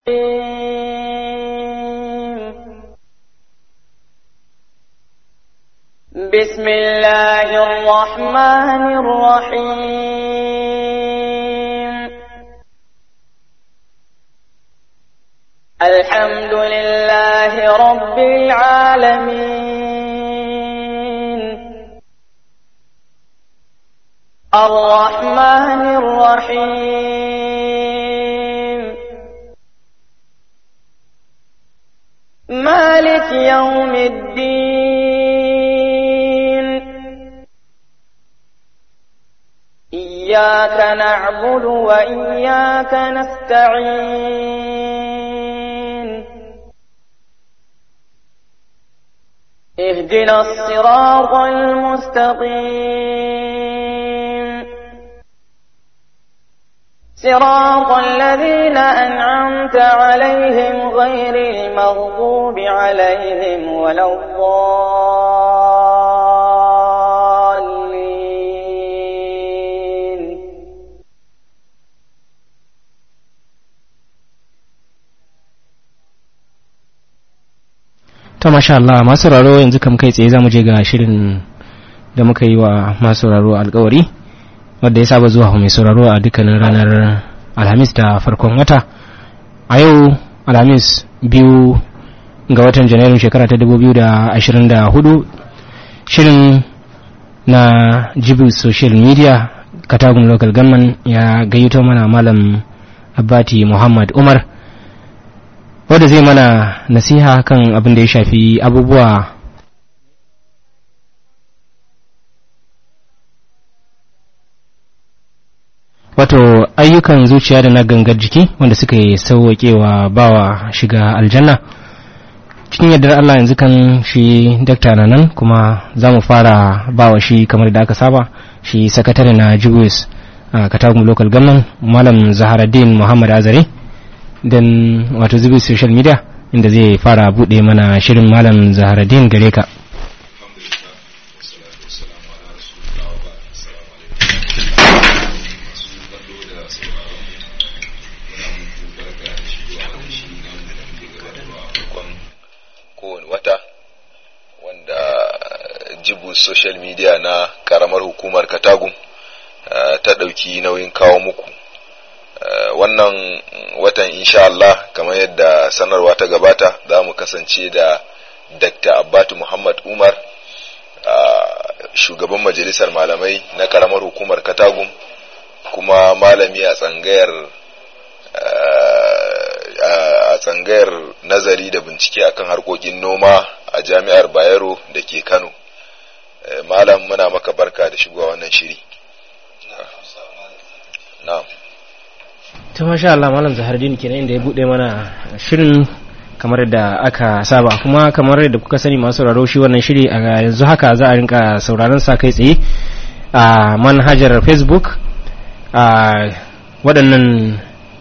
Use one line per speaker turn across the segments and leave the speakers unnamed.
بسم الله الرحمن الرحيم الحمد لله رب العالمين الرحمن الرحيم مالك يوم الدين إياك نعبد وإياك نستعين اهدنا الصراط المستقيم صراط الذين أنعمت عليهم غير المغضوب عليهم ولا الضالين
ta masha Allah masu sauraro yanzu kam kai tsaye zamu je ga shirin da muka yi wa masu sauraro alkawari wadda ya saba zuwa mai sauraro a dukkanin ranar alhamis da farkon wata a yau alhamis biyu ga watan janairun shekara ta 2024 shirin na jibil social media katagun local government ya gayyato mana malam abbati muhammad umar wadda zai mana nasiha kan abin da ya shafi abubuwa wato ayyukan zuciya da na gangar jiki wanda suka yi sauwaƙewa bawa shiga aljanna cikin yardar Allah yanzu kan shi dakta na nan kuma za mu fara bawa shi kamar da aka saba shi sakatare na jibus a katagun local government malam zaharaddin muhammad azare don wato zubi social media inda zai fara bude mana shirin malam zaharaddin gare ka
kowane wata wanda jibu social media na karamar hukumar katagum ta ɗauki nauyin kawo muku wannan watan insha Allah kamar yadda sanarwa ta gabata za mu kasance da Dr. Abbatu Muhammad Umar shugaban majalisar malamai na karamar hukumar Katagum kuma malami a tsangayar a tsangayar nazari da bincike akan harkokin noma a jami'ar Bayero da ke Kano malam muna maka barka da shigowa wannan shiri na'am
ta masha Allah malam zahardin kenan inda ya bude mana shirin kamar da aka saba kuma kamar da kuka sani masu sauraro shi wannan shiri a yanzu haka za a rinka sauraron sa kai tsaye a manhajar facebook a waɗannan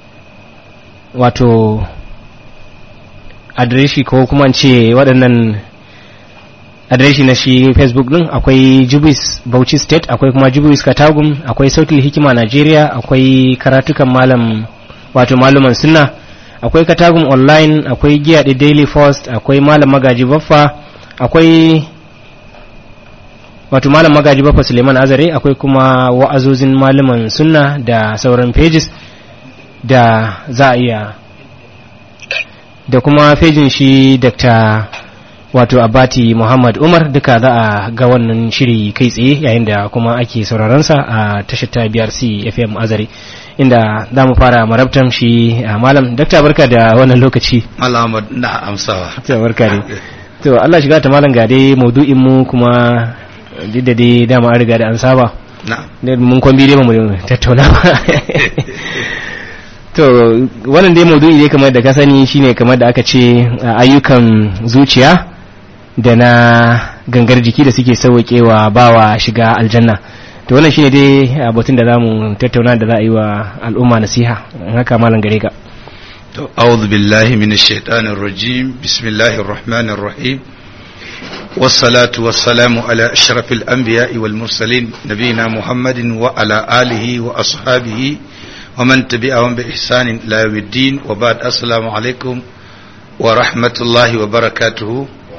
wato adireshi ko kuma ce waɗannan adireshi na shi facebook din akwai jubis bauchi state akwai kuma jubis katagum akwai sautin hikima nigeria akwai karatukan malam wato maluman sunna akwai katagum online akwai giya da daily post akwai malam magaji baffa akwai wato malam magaji baffa suleiman azare akwai kuma wa'azozin maluman sunna da sauran pages da za a iya da kuma fejin shi dr wato abati muhammad umar duka za a ga wannan shiri kai tsaye yayin da kuma ake sauraronsa a tashar ta brc fm azare inda za mu fara marabtan shi a malam dakta barka da wannan lokaci
alamar na amsawa
ta barka ne to allah shiga ta malam ga dai maudu'in mu kuma duk da dai dama an riga da an saba
na
mun kwambi dai ba mu tattauna ba to wannan dai maudu'i dai kamar da ka sani shine kamar da aka ce ayyukan zuciya da na gangar jiki da suke sauwaƙewa bawa shiga aljanna to wannan shine dai batun da zamu tattauna da za a yi wa al'umma nasiha in haka malam gare ka
to a'udhu billahi minash shaitanir rajim bismillahir rahmanir rahim والصلاة والسلام على أشرف الأنبياء والمرسلين نبينا محمد وعلى آله وأصحابه ومن تبعهم بإحسان إلى يوم الدين وبعد السلام عليكم ورحمة الله وبركاته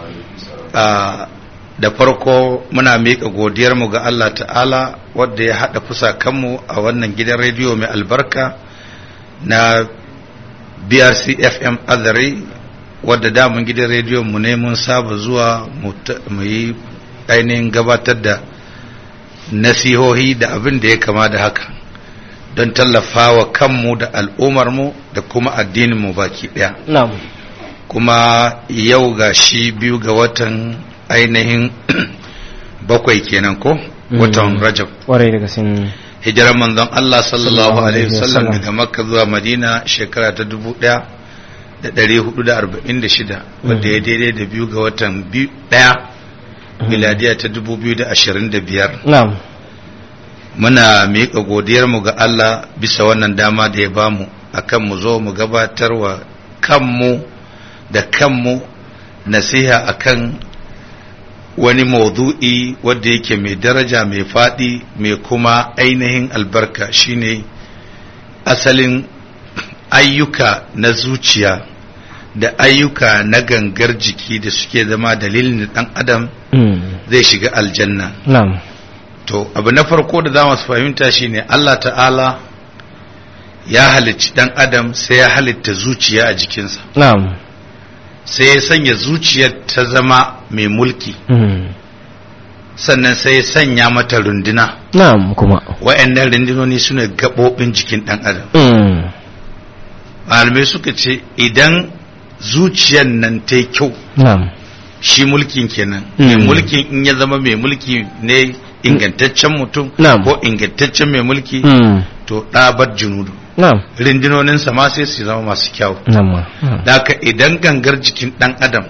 da farko muna miƙa godiyarmu ga Allah ta'ala wadda ya haɗa fusakanmu a wannan gidan rediyo mai albarka na brc fm azare wadda damun gidan rediyon mu ne mun saba zuwa mu yi ainihin gabatar da nasihohi da abin da ya kama da haka don tallafawa kanmu da al'ummarmu da kuma addininmu baki ɗaya
na'am
kuma yau ga shi biyu ga watan ainihin bakwai kenan ko watan rajab
kwarai daga sin
hijirar manzon Allah sallallahu alaihi wasallam
wasallam.
daga makka zuwa madina shekara ta dubu ɗaya da ɗari hudu da arba'in da shida wadda ya daidai da biyu ga watan biyu ɗaya miladiya ta dubu biyu da ashirin da biyar
na'am
muna miƙa godiyarmu ga Allah bisa wannan dama da ya bamu akan mu zo mu gabatar wa kanmu da kanmu nasiha akan wani maudu'i wanda yake mai daraja mai faɗi mai kuma ainihin albarka shine asalin ayyuka na zuciya da ayyuka na gangar jiki da suke zama dalilin da ɗan adam
Mm.
zai shiga aljanna
na'am
To, abu na farko da za mu fahimta shi ne Allah ta'ala ya halicci ɗan adam sai ya halitta zuciya a jikinsa,
na'am
sai ya sanya zuciyar ta zama mai mulki,
Mm.
sannan sai ya sanya mata runduna.
na'am kuma
Wa'yannan rundunoni suna gaɓoɓin jikin ɗan adam.
Mm.
Malamai suka ce, idan zuciyar nan ta yi kyau,
na'am
shi mulkin kenan.
Mm.
Mai mulkin in ya zama mai mulki ne ingantaccen mutum,
Na'am.
ko ingantaccen mai mulki,
Mm.
to ɗabar junudu.
na'am
rundunoninsa ma sai su zama masu kyau
na'am ma. na'am
da haka idan gangar jikin ɗan adam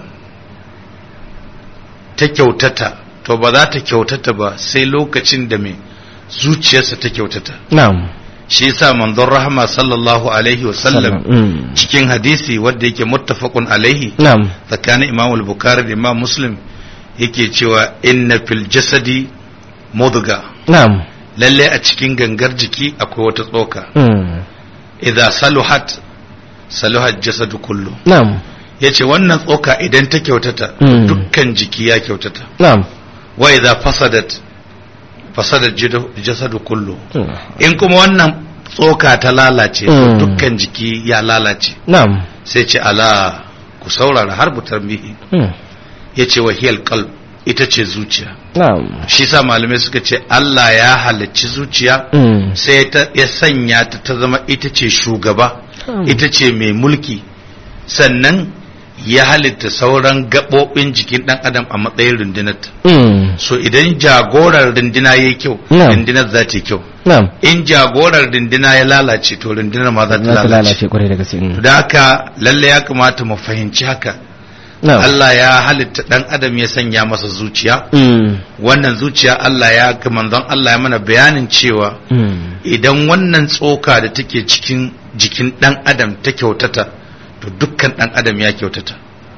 ta kyautata to ba za ta kyautata ba sai lokacin da mai zuciyarsa ta kyautata
na'am
shi yasa manzon rahama sallallahu alaihi wasallam
Mm.
cikin hadisi wanda yake muttafaqun alaihi
na'am
tsakanin imam al-bukhari da imam muslim yake cewa inna fil jasadi mudga
na'am
lalle a cikin gangar jiki akwai wata tsoka
Mm.
idza saluhat saluhat jasadu kullu
na'am
yace wannan tsoka idan ta kyautata
Mm.
dukkan jiki ya kyautata
na'am
wa idza fasadat fasadat jidu- jasadu kullu
Mm.
in kuma wannan tsoka ta lalace to
Mm.
dukkan jiki ya lalace
na'am
sai ce ala ku saurara har butar mihi
Mm.
yace wa hiyal qalb ita ce zuciya
na'am
shi sa malamai suka ce Allah ya halicci zuciya
Mm.
sai ta ya sanya ta ta zama ita ce shugaba
Mm.
ita ce mai mulki sannan ya halitta sauran gaɓoɓin jikin ɗan adam a matsayin rundunarta
Mm.
so idan jagorar runduna ya yi kyau
Na'am.
rundunar za ta yi kyau
na'am
in jagorar runduna ya lalace to rundunar ma za ta
za ta
lalace
lalace kwarai da gaske Mm.
da haka lalle ya kamata mu fahimci haka
na'am
Allah ya halitta ɗan adam ya sanya masa zuciya
Mm.
wannan zuciya Allah ya ga manzon Allah ya mana bayanin cewa
Mm.
idan wannan tsoka da take cikin jikin ɗan adam ta kyautata to dukkan ɗan adam ya kyautata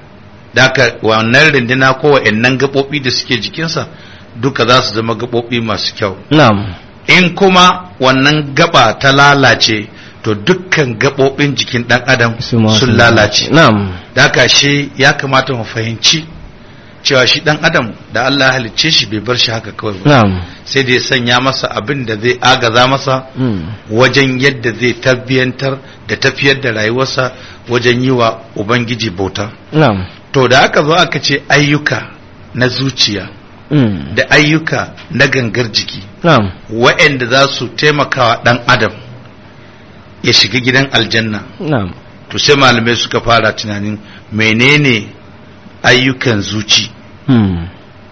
Daka wannan rindina ko wa'annan gaɓoɓi da suke jikinsa duka za su zama gaɓoɓi masu kyau
na'am
in kuma wannan gaba ta lalace to dukkan gaɓoɓin jikin ɗan adam
Su ma
sun lalace
na'am
Daka shi ya kamata mu fahimci cewa shi ɗan adam da Allah ya halicce shi bai bar shi haka kawai ba
na'am
sai da ya sanya masa abin da zai agaza masa
Mm.
wajen yadda zai tabbiyantar da tafiyar da rayuwarsa wajen yi wa Ubangiji bauta.
na'am
To da aka zo aka ce ayyuka na zuciya
Mm.
da ayyuka na gangar jiki
na'am
waɗanda za su taimakawa ɗan adam ya shiga gidan aljanna
na'am
to sai malamai suka fara tunanin menene ayyukan zuci
Mm.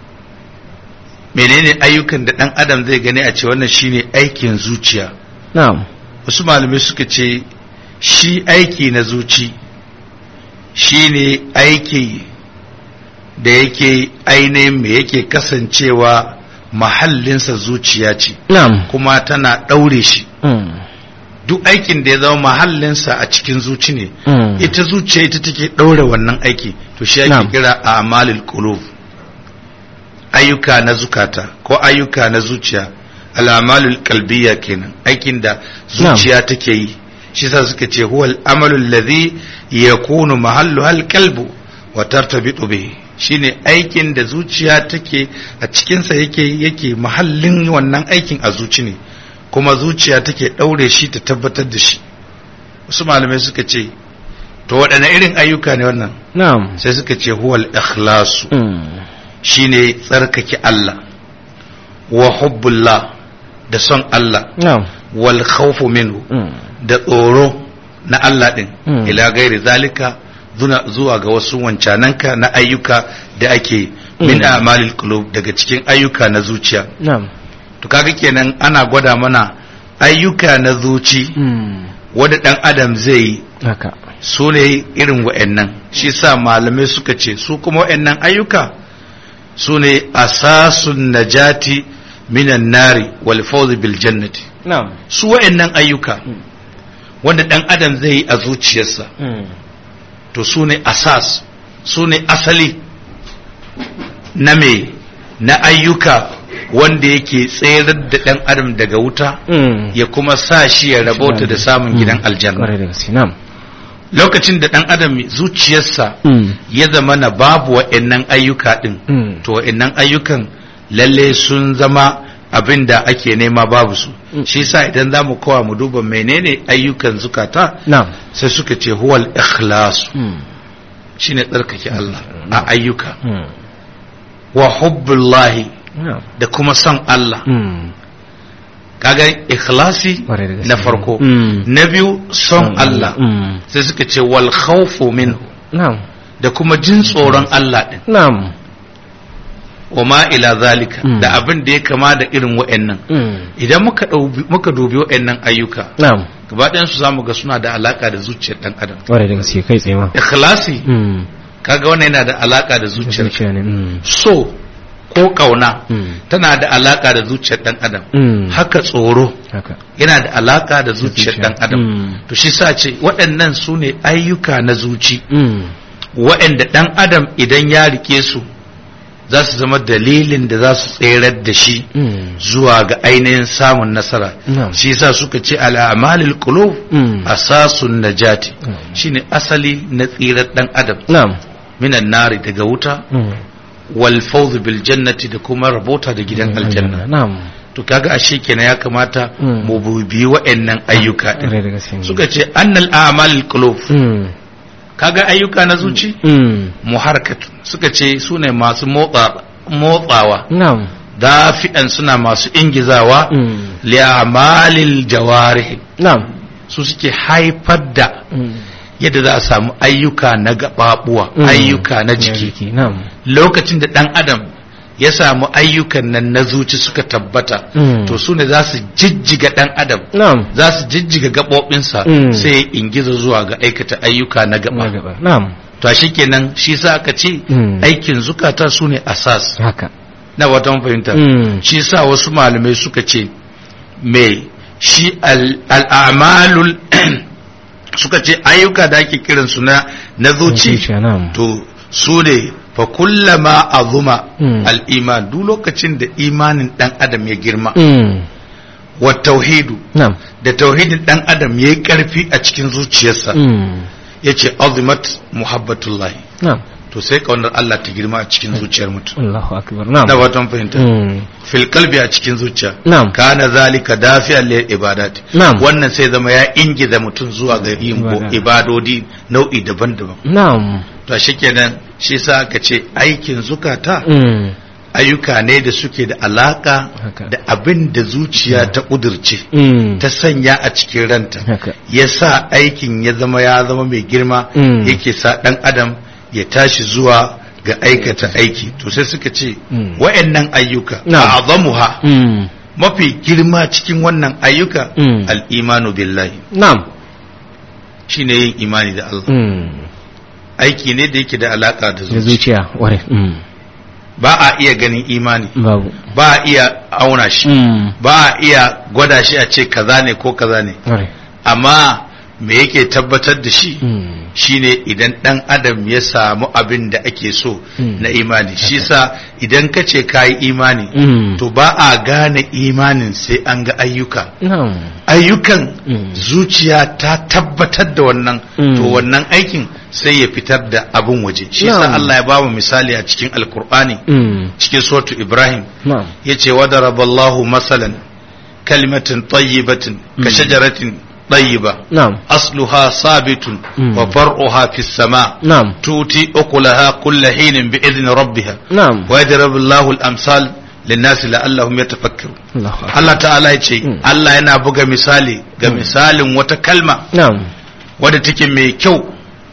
menene ayyukan da ɗan adam zai gani a ce wannan shine aikin zuciya
na'am
wasu malamai suka ce shi aiki na zuci shi ne aiki da yake ainihin me yake kasancewa mahallinsa zuciya ce
na'am
kuma tana ɗaure shi
Mm.
duk aikin da ya zama mahallinsa a cikin zuci ne
Mm.
ita zuciya ita take ɗaure wannan aiki to shi ake
Na'am.
kira a amalil qulub ayyuka na zukata ko ayyuka na zuciya al'amalul qalbiyya kenan aikin da zuciya take yi shi sa suka ce huwa al'amalu alladhi yakunu mahallu hal qalbu wa tartabitu bihi shine aikin da zuciya take a cikinsa yake yake mahallin wannan aikin a zuci ne kuma zuciya take ɗaure shi ta tabbatar da shi wasu malamai suka ce to waɗanne irin ayyuka ne wannan
na'am
sai suka ce huwal ikhlasu
Mm.
shine tsarkake Allah wa hubbullah da son Allah
na'am
wal khawfu minhu
Mm.
da tsoro na Allah din
Mm.
ila gairi zalika zuna zuwa ga wasu wancananka na ayyuka da ake min
Mm.
a'malil qulub daga cikin ayyuka na zuciya
na'am
to kaga kenan ana gwada mana ayyuka na zuci
Mm.
wanda dan adam zai yi
haka
su ne irin wa'annan shi sa malamai suka ce su kuma wa'annan ayyuka su ne asasun najati minan nari wal fawzi bil jannati
na'am
su wa'annan ayyuka wanda dan adam zai yi a zuciyarsa
Mm.
to su ne asas su ne asali na me na ayyuka wanda yake tsayar da dan adam daga wuta
Mm.
ya kuma sa shi ya rabauta da samun gidan
Mm.
aljanna
Kwarai da gaske na'am
lokacin da dan adam zuciyarsa
Mm.
ya zama na babu wa'annan ayyuka din
Mm.
to wa'annan ayyukan lalle sun zama abin da ake nema babu su
Mm.
shi yasa idan za mu kowa mu duba menene ayyukan zukata
na'am
sai suka ce huwal ikhlas
Mm.
shine tsarkake Allah a ayyuka
Mm.
wa hubbullahi
na'am
da kuma son Allah
Mm.
kaga ikhlasi
Kwarai da gaske.
na farko
Mm.
na biyu son Allah
Mm.
sai suka ce wal khawfu minhu
na'am
da kuma jin tsoron Allah din
na'am
wa ma ila zalika
Mm.
da abin da ya kama da irin wa'annan
Mm.
idan muka ɗaubi- muka dubi wa'annan ayyuka
na'am
gaba ɗayan su zamu ga suna da alaka da zuciyar dan adam
Kwarai da gaske kai tsaye ma
ikhlasi
Mm.
kaga wannan yana da alaka da zuciyar
zuciya ne Mm.
so ko kauna
Mm.
tana da alaka da zuciyar dan adam
Mm.
haka tsoro
haka
yana da alaka da zuciyar dan adam
Mm.
to shi sa ce waɗannan su ne ayyuka na zuci
Mm.
waɗanda dan adam idan ya rike su za su zama dalilin da za su tserar da shi
Mm.
zuwa ga ainihin samun nasara
Na'am.
shi yasa suka ce al'amalil qulub
Mm.
asasun najati
Mm.
shine asali na tsirar dan adam
na'am
minan nari daga wuta
Mm.
wal fawz bil jannati da kuma rabota da gidan aljanna
na'am
to kaga ashe kenan ya kamata
Mm.
mu bubi wa'annan ayyuka din
Kwarai da gaske
suka ce annal a'malil qulub
Mm.
kaga ayyuka na zuci
Mm.
muharkatu suka ce su ne masu motsa motsawa
na'am
dafi'an suna masu ingizawa
Mm.
li'amalil jawarih
na'am
su suke haifar da
Mm.
yadda za a samu ayyuka na gababuwa
Mm.
ayyuka na jiki
na'am
lokacin da dan adam ya samu ayyukan nan na zuci suka tabbata
Mm.
to su ne za su jijjiga dan adam
na'am
za su jijjiga gaɓoɓinsa
Mm.
sai ya ingiza zuwa ga aikata ayyuka na
na
gaba
gaba na'am
to shi kenan shi sa aka ce
Mm.
aikin zukata su ne asas
haka
na wata fahimta
Mm.
shi sa wasu malamai suka ce me shi al- al'amalul suka ce ayyuka da ake kiransu na na zuci
zuciya na'am
to su ne fa kullama azuma
Mm.
al-iman duk lokacin da imanin dan adam ya girma
Mm.
wa tauhidu
na'am
da tauhidin dan adam ya yi karfi a cikin zuciyarsa
Mm.
yace azimat muhabbatullahi
na'am
to sai kaunar Allah ta girma a cikin zuciyar mutum
Allahu akbar na'am
na watan fahimta
Mm.
fil qalbi a cikin zuciya
na'am
kana zalika dafi'an lil ibadat
Na'am.
wannan sai zama ya ingiza mutum zuwa ga yin bo-
Ibada.
ibadodi nau'i daban-daban
na'am
to shikenan shi sa aka ce aikin zukata
Mm.
ayyuka ne da suke da alaka
Haka.
da abin da zuciya ta kudurce
Mm.
ta sanya a cikin ranta
haka
ya sa aikin ya zama ya zama mai girma
Mm.
yake sa ɗan adam ya tashi zuwa ga aikata aiki to sai suka ce
Mm.
wa'annan ayyuka
Na'am.
a azamuha
Mm.
mafi girma cikin wannan ayyuka
Mm.
al'imanu billahi
na'am
shine yin imani da Allah
Mm.
aiki ne da yake da alaka da
da
zuciya
zuciya ware Mm.
ba a iya ganin imani
babu
ba a iya auna shi
Mm.
ba a iya gwada shi a ce kaza ne ko kaza ne
ware
amma me yake tabbatar da shi
Mm.
shine idan dan adam ya samu abin da ake so
Mm.
na imani shi sa idan ka ce ka yi imani
Mm.
to ba a gane imanin sai an ga ayyuka
na'am
ayyukan
Mm.
zuciya ta tabbatar da wannan
Mm.
to wannan aikin sai ya fitar da abin waje shi sa
Na'am.
Allah ya bamu misali a cikin alkur'ani
Mm.
cikin suratu ibrahim
na'am
yace wadaraballahu masalan kalimatin tayyibatin ka
Mm.
shajaratin tayyiba
na'am
asluha sabitun
Mm.
wa far'uha fis sama
na'am
tuti ukulaha kulla hinin bi idni rabbiha
na'am
wa yadriballahu al-amsal lin-nasi la'allahum yatafakkarun
Allahu akbar.
Allah ta'ala ya ce
Mm.
Allah yana buga misali ga
Mm.
misalin wata kalma
na'am
wadda take mai kyau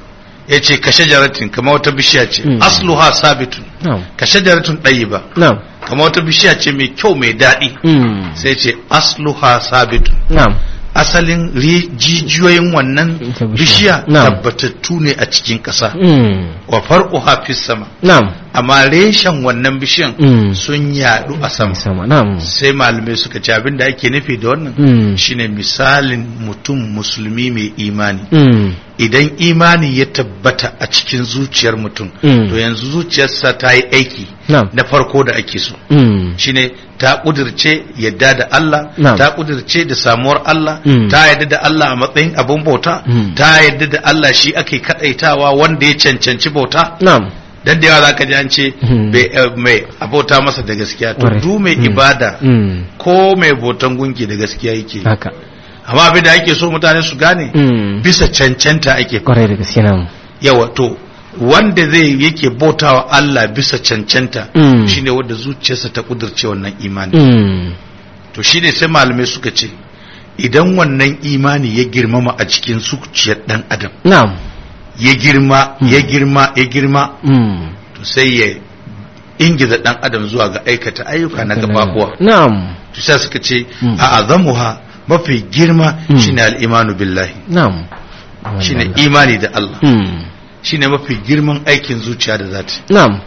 ya ce ka shajaratin kama wata bishiya ce
Mm.
asluha sabitun
na'am
ka shajaratin ɗayiba
na'am
kama wata bishiya ce mai kyau mai daɗi
Mm.
sai ce asluha sabitun
na'am
asalin ri- jijiyoyin wannan
Ita bishiya.
bishiya
Na'am.
tabbatattu ne a cikin ƙasa
Mm.
wa far'uha fis sama
na'am
amma reshen wannan bishiyan
Mm.
sun yaɗu a sama
sama na'am
sai malamai suka ce abin da ake nufi da wannan
Mm.
shine misalin mutum musulmi mai imani
Mm.
idan imani ya tabbata a cikin zuciyar mutum
Mm.
to yanzu zuciyarsa ta yi aiki
na'am
na farko da ake so
Mm.
shine ta kudirce yadda da Allah
Na'am.
ta kudirce da samuwar Allah
Mm.
ta yadda da Allah a matsayin abin bauta
Mm.
ta yadda da Allah shi ake kadaitawa wanda ya cancanci bauta
na'am
dan da yawa zaka ji an ce
Mm.
bai- eh, mai abota masa da gaskiya to
Ƙwarai.
du mai
Mm.
ibada
Mm.
ko mai bautan gunki da gaskiya yake
haka
amma abin da ake so mutane su gane
Mm.
bisa cancanta ake
kwarai da gaske na'am
yawa to wanda zai yake bautawa Allah bisa cancanta
Mm.
shine wanda zuciyarsa ta kudurce wannan imani
Mm.
to shine sai malamai suka ce idan wannan imani ya girmama a cikin zuciyar dan adam
na'am
ya girma
Mm.
ya girma ya girma
Mm.
to sai ya ingiza dan adam zuwa ga aikata ayyuka na gababuwa
na'am
to sai suka ce
Mm.
a azamuha mafi girma
Mm.
shine al-imanu billahi
na'am
shine imani da Allah
Mm.
shine mafi girman aikin zuciya da zata yi.
na'am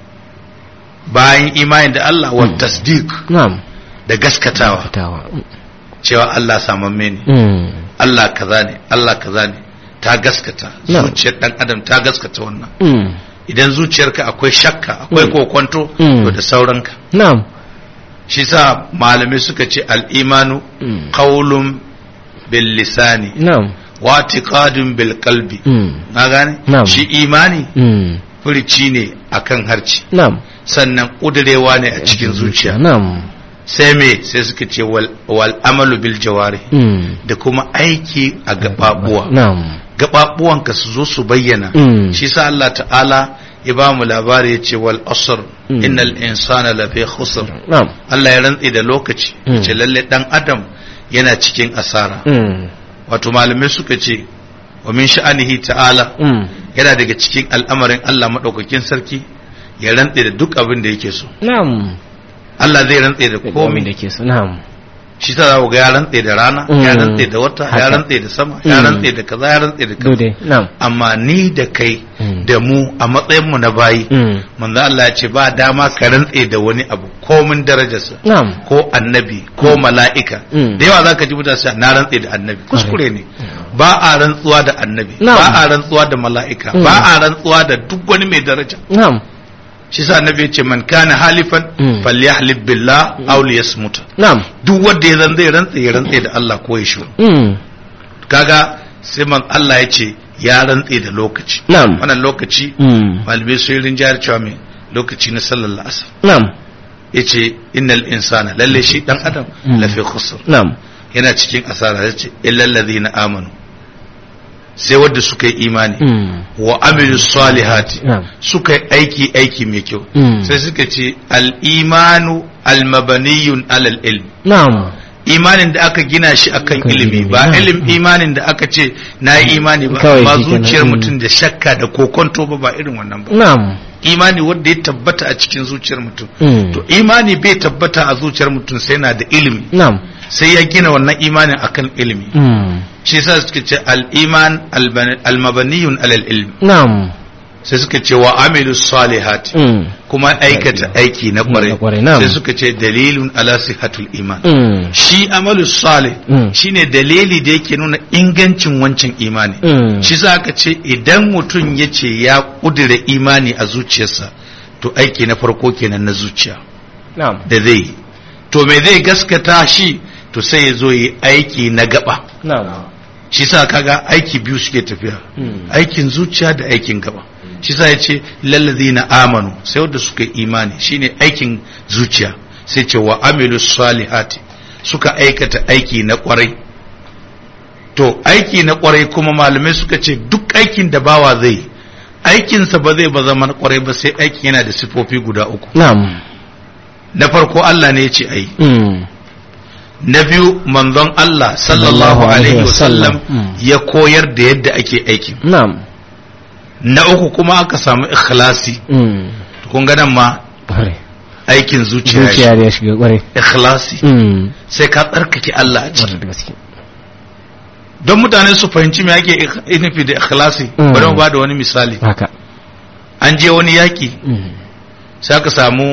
bayan imani da Allah wa
Mm.
tasdiq
na'am
da gaskatawa
fitawa
cewa Allah samamme ne
Mm.
Allah kaza ne Allah kaza ne ta gaskata
Na'am.
zuciyar dan adam ta gaskata wannan
Mm.
idan zuciyarka akwai shakka akwai
Mm.
kokonto
Mm.
to da sauranka
na'am
shi sa malamai suka ce al-imanu
Mm.
qawlun bil lisani
na'am
wa i'tiqadun bil qalbi
Mm.
na gane
Na'am.
shi imani
Mm.
furici ne akan harci
na'am
sannan kudurewa ne a cikin zuciya
na'am
sai me sai suka ce wal, wal amalu bil jawari
Mm.
da kuma aiki a gababuwa
na'am
gababuwanka su zo su bayyana
Mm.
shi sa Allah ta'ala ya ba mu labari ya ce wal asr
Mm.
innal insana lafi khusr
na'am
Allah ya rantsi da lokaci
Mm.
ya ce lalle dan adam yana cikin asara
Mm.
wato malamai suka ce wa min sha'anihi ta'ala
Mm.
yana daga cikin al'amarin Allah madaukakin sarki ya rantsi da duk abin da yake so
na'am
Allah zai rantsi da
komai
komai
da ke so na'am
shi ta zaku ga ya rantse da rana ya
Mm.
rantse da wata ya
Haka.
rantse da sama ya
Mm.
rantse da kaza ya rantse da kaza
dole na'am
amma ni da kai
Mm.
da mu a matsayin mu na bayi
Mm.
manzo Allah ya ce ba dama ka rantse da wani abu komin darajarsa
na'am
ko annabi ko mala'ika
Mm.
da yawa zaka ji mutane su ce, na rantse da annabi kuskure ne ba a rantsuwa da annabi
Na'am.
ba a rantsuwa da mala'ika
Mm.
ba a rantsuwa da duk wani mai daraja
na'am
shi sa annabi ya ce man kana halifan
Mm.
falyahlib billah aw liyasmut
na'am
duk wanda ya zan zai rantse ya rantse da Allah ko ya shiru
Mm.
kaga sai man Allah ya ce ya rantse da lokaci
na'am
wannan lokaci
Mm.
malamai sun yi rinjayar cewa mai lokaci na sallar la'asar
na'am
ya ce innal insana lalle shi dan adam
Mm.
lafi khusr
na'am
yana cikin asara ya ce illal ladhina amanu sai wadda suka yi imani
Mm.
wa amilu salihati
na'am
suka yi aiki aiki mai kyau
Mm.
sai suka ce al-imanu al-mabaniyun alal ilm
na'am
imanin da aka gina shi akan
Akan
ilimi
ilimi,
ba
na.
ilim imanin da aka ce na yi imani ba
Kawai
amma
shi kenan,
zuciyar
mm.
mutum da shakka da kokonto ba ba irin wannan ba
na'am
imani wanda ya tabbata a cikin zuciyar mutum
Mm.
to imani bai tabbata a zuciyar mutum sai na da ilimi
na'am
sai ya gina wannan imanin akan ilimi
Mm.
shi yasa suka ce al-iman al-mabaniyun alal ilmi
na'am
sai suka ce wa amilu salihati
Mm.
kuma aikata aiki na
Na
kwarai
kwarai, na'am.
sai suka ce dalilun ala sihatul iman
Mm.
shi amalu salih
Mm.
shine dalili da yake nuna ingancin wancan imani
Mm.
shi za ka ce idan mutum ya ce ya kudura imani a zuciyarsa to aiki na farko kenan na zuciya
Na'am.
da zai yi to me zai gaskata shi to sai ya zo yi aiki na gaba
Na'am.
shi sa kaga aiki biyu suke tafiya
Mm.
aikin zuciya da aikin gaba shi sa ya ce lallazina amanu sai wanda suka yi imani shine aikin zuciya sai ce wa amilu salihati suka aikata aiki na kwarai to aiki na kwarai kuma malamai suka ce duk aikin da bawa zai yi, aikinsa ba zai ba zama na kwarai ba sai aikin yana da sifofi guda uku
Na'am.
na farko Allah ne ya ce ayi
Mm.
na biyu manzon Allah sallallahu
Sallallahu alaihi
alaihi wasallam
wasallam.
ya koyar da yadda ake aikin
Na'am.
na uku kuma aka samu ikhlasi
Mm.
kun ga nan ma
Kwarai.
aikin zuciya ya
Zuciya da ya shiga kwarai.
shiga. ikhlasi
Mm.
sai ka tsarkake Allah a ciki
Kwarai da gaske.
don mutane su fahimci me ake ik- nufi da ikhlasi
Mm.
bari mu ba da wani misali
Haka.
an je wani yaki
Mm.
sai aka samu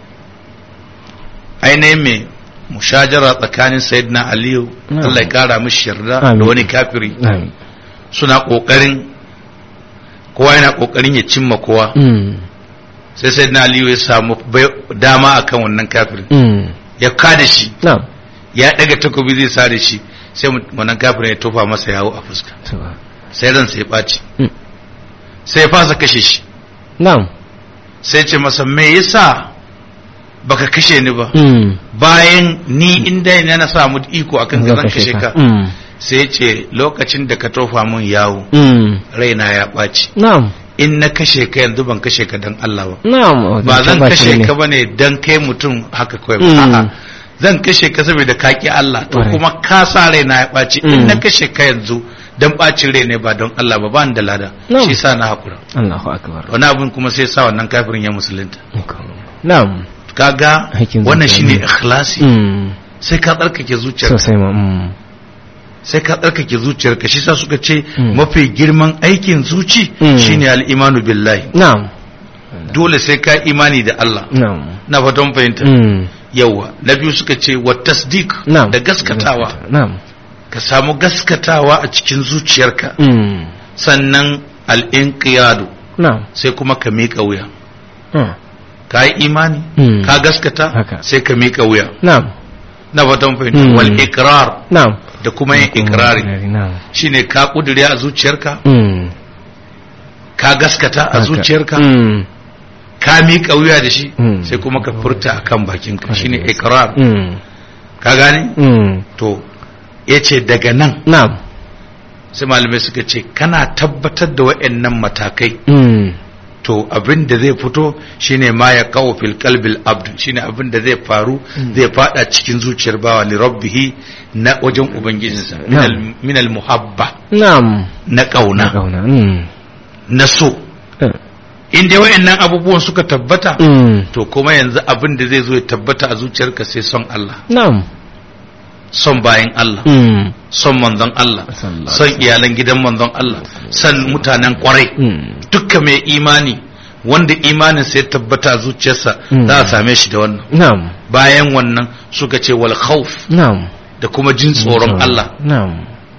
ainihin mai mushajara tsakanin sayyidina aliyu
Mm.
Allah ya kara mishi yarda
Amin.
da wani kafiri
Na'am.
suna kokarin kowa yana kokarin ya cimma kowa
Mm.
sai sayyidina aliyu ya samu bai- dama akan wannan kafirin
Mm.
ya kada shi
Na'am.
ya daga takobi zai sare shi sai mu- wannan kafirin ya tofa masa yawo a fuska
To.
sai ransa ya ɓaci
Mm.
sai ya fasa kashe shi
Na'am.
sai ce masa me yasa baka kashe ni ba
Mm.
bayan ni inda ne na samu iko akan ka
Zan
zan kashe ka
Mm.
sai ya ce lokacin da ka tofa mun yawo
Mm.
raina ya ɓaci
Na'am.
in na kashe ka yanzu ban kashe ka dan Allah ba
Na'am.
ba zan
Tabbas
kashe
ne.
ka bane dan kai mutum haka kawai ba
Mm.
a'a zan kashe ka saboda ka ki Allah to
Ƙwarai.
kuma ka sa raina ya ɓaci in
Mm.
na kashe ka yanzu dan ɓacin rai ne ba don Allah ba ba ni da lada
No.
shi sa na hakura
Allahu akbar.
wani abin kuma sai sa wannan kafirin ya musulunta
Na'am.
kaga
Aikin
wannan
zuciya
shine
ne.
ikhlasi
Mm.
sai ka tsarkake zuciyarka
Sosai ma. Mm.
sai ka tsarkake zuciyarka shi sa suka ce
Mm.
mafi girman aikin zuci
Mm.
shine al-imanu billahi
Na'am.
dole sai ka imani da Allah
Na'am.
na fatan fahimta
Mm.
yawa na biyu suka ce wa tasdik
Na'am.
da gaskatawa
Na'am.
ka samu gaskatawa a cikin zuciyarka
Mm.
sannan al-inqiyadu
Na'am.
sai kuma ka miƙa wuya
Mm.
ka yi imani
Mm.
ka gaskata
Haka.
sai ka miƙa wuya
Na'am.
na fatan fahimta
Mm.
wal ikrar
Na'am.
da kuma yin ikrari
Na'am.
shine ka kudure a zuciyarka
Mm.
ka gaskata a
Haka.
zuciyarka
Mm.
ka miƙa wuya da shi
Mm.
sai kuma ka furta akan bakinka
Kwarai
shine
da gaske.
ikrar
Mm.
ka gane
Mm.
to yace daga nan
Na'am.
sai malamai suka ce kana tabbatar da waɗannan matakai
Mm.
to abin da zai fito shine ma ya kawo fil qalbil abd shine abin da zai faru zai fada cikin zuciyar bawa li rabbihi na wajen ubangijinsa min al- min al muhabba
Na'am.
na kauna
Kauna. Mm.
na so in dai wayannan abubuwan suka tabbata
Mm.
to kuma yanzu abin da zai zo ya tabbata a zuciyarka sai son Allah
Na'am.
son bayan Allah
Mm.
son manzon Allah
Sallallahu
son iyalan gidan manzon Allah son mutanen kwarai
Mm.
dukkan mai imani wanda imanin sai ya tabbata a zuciyarsa
Mm.
za a same shi da wannan
Na'am.
bayan wannan suka ce wal khawf
Na'am.
da kuma jin tsoron Allah
Na'am.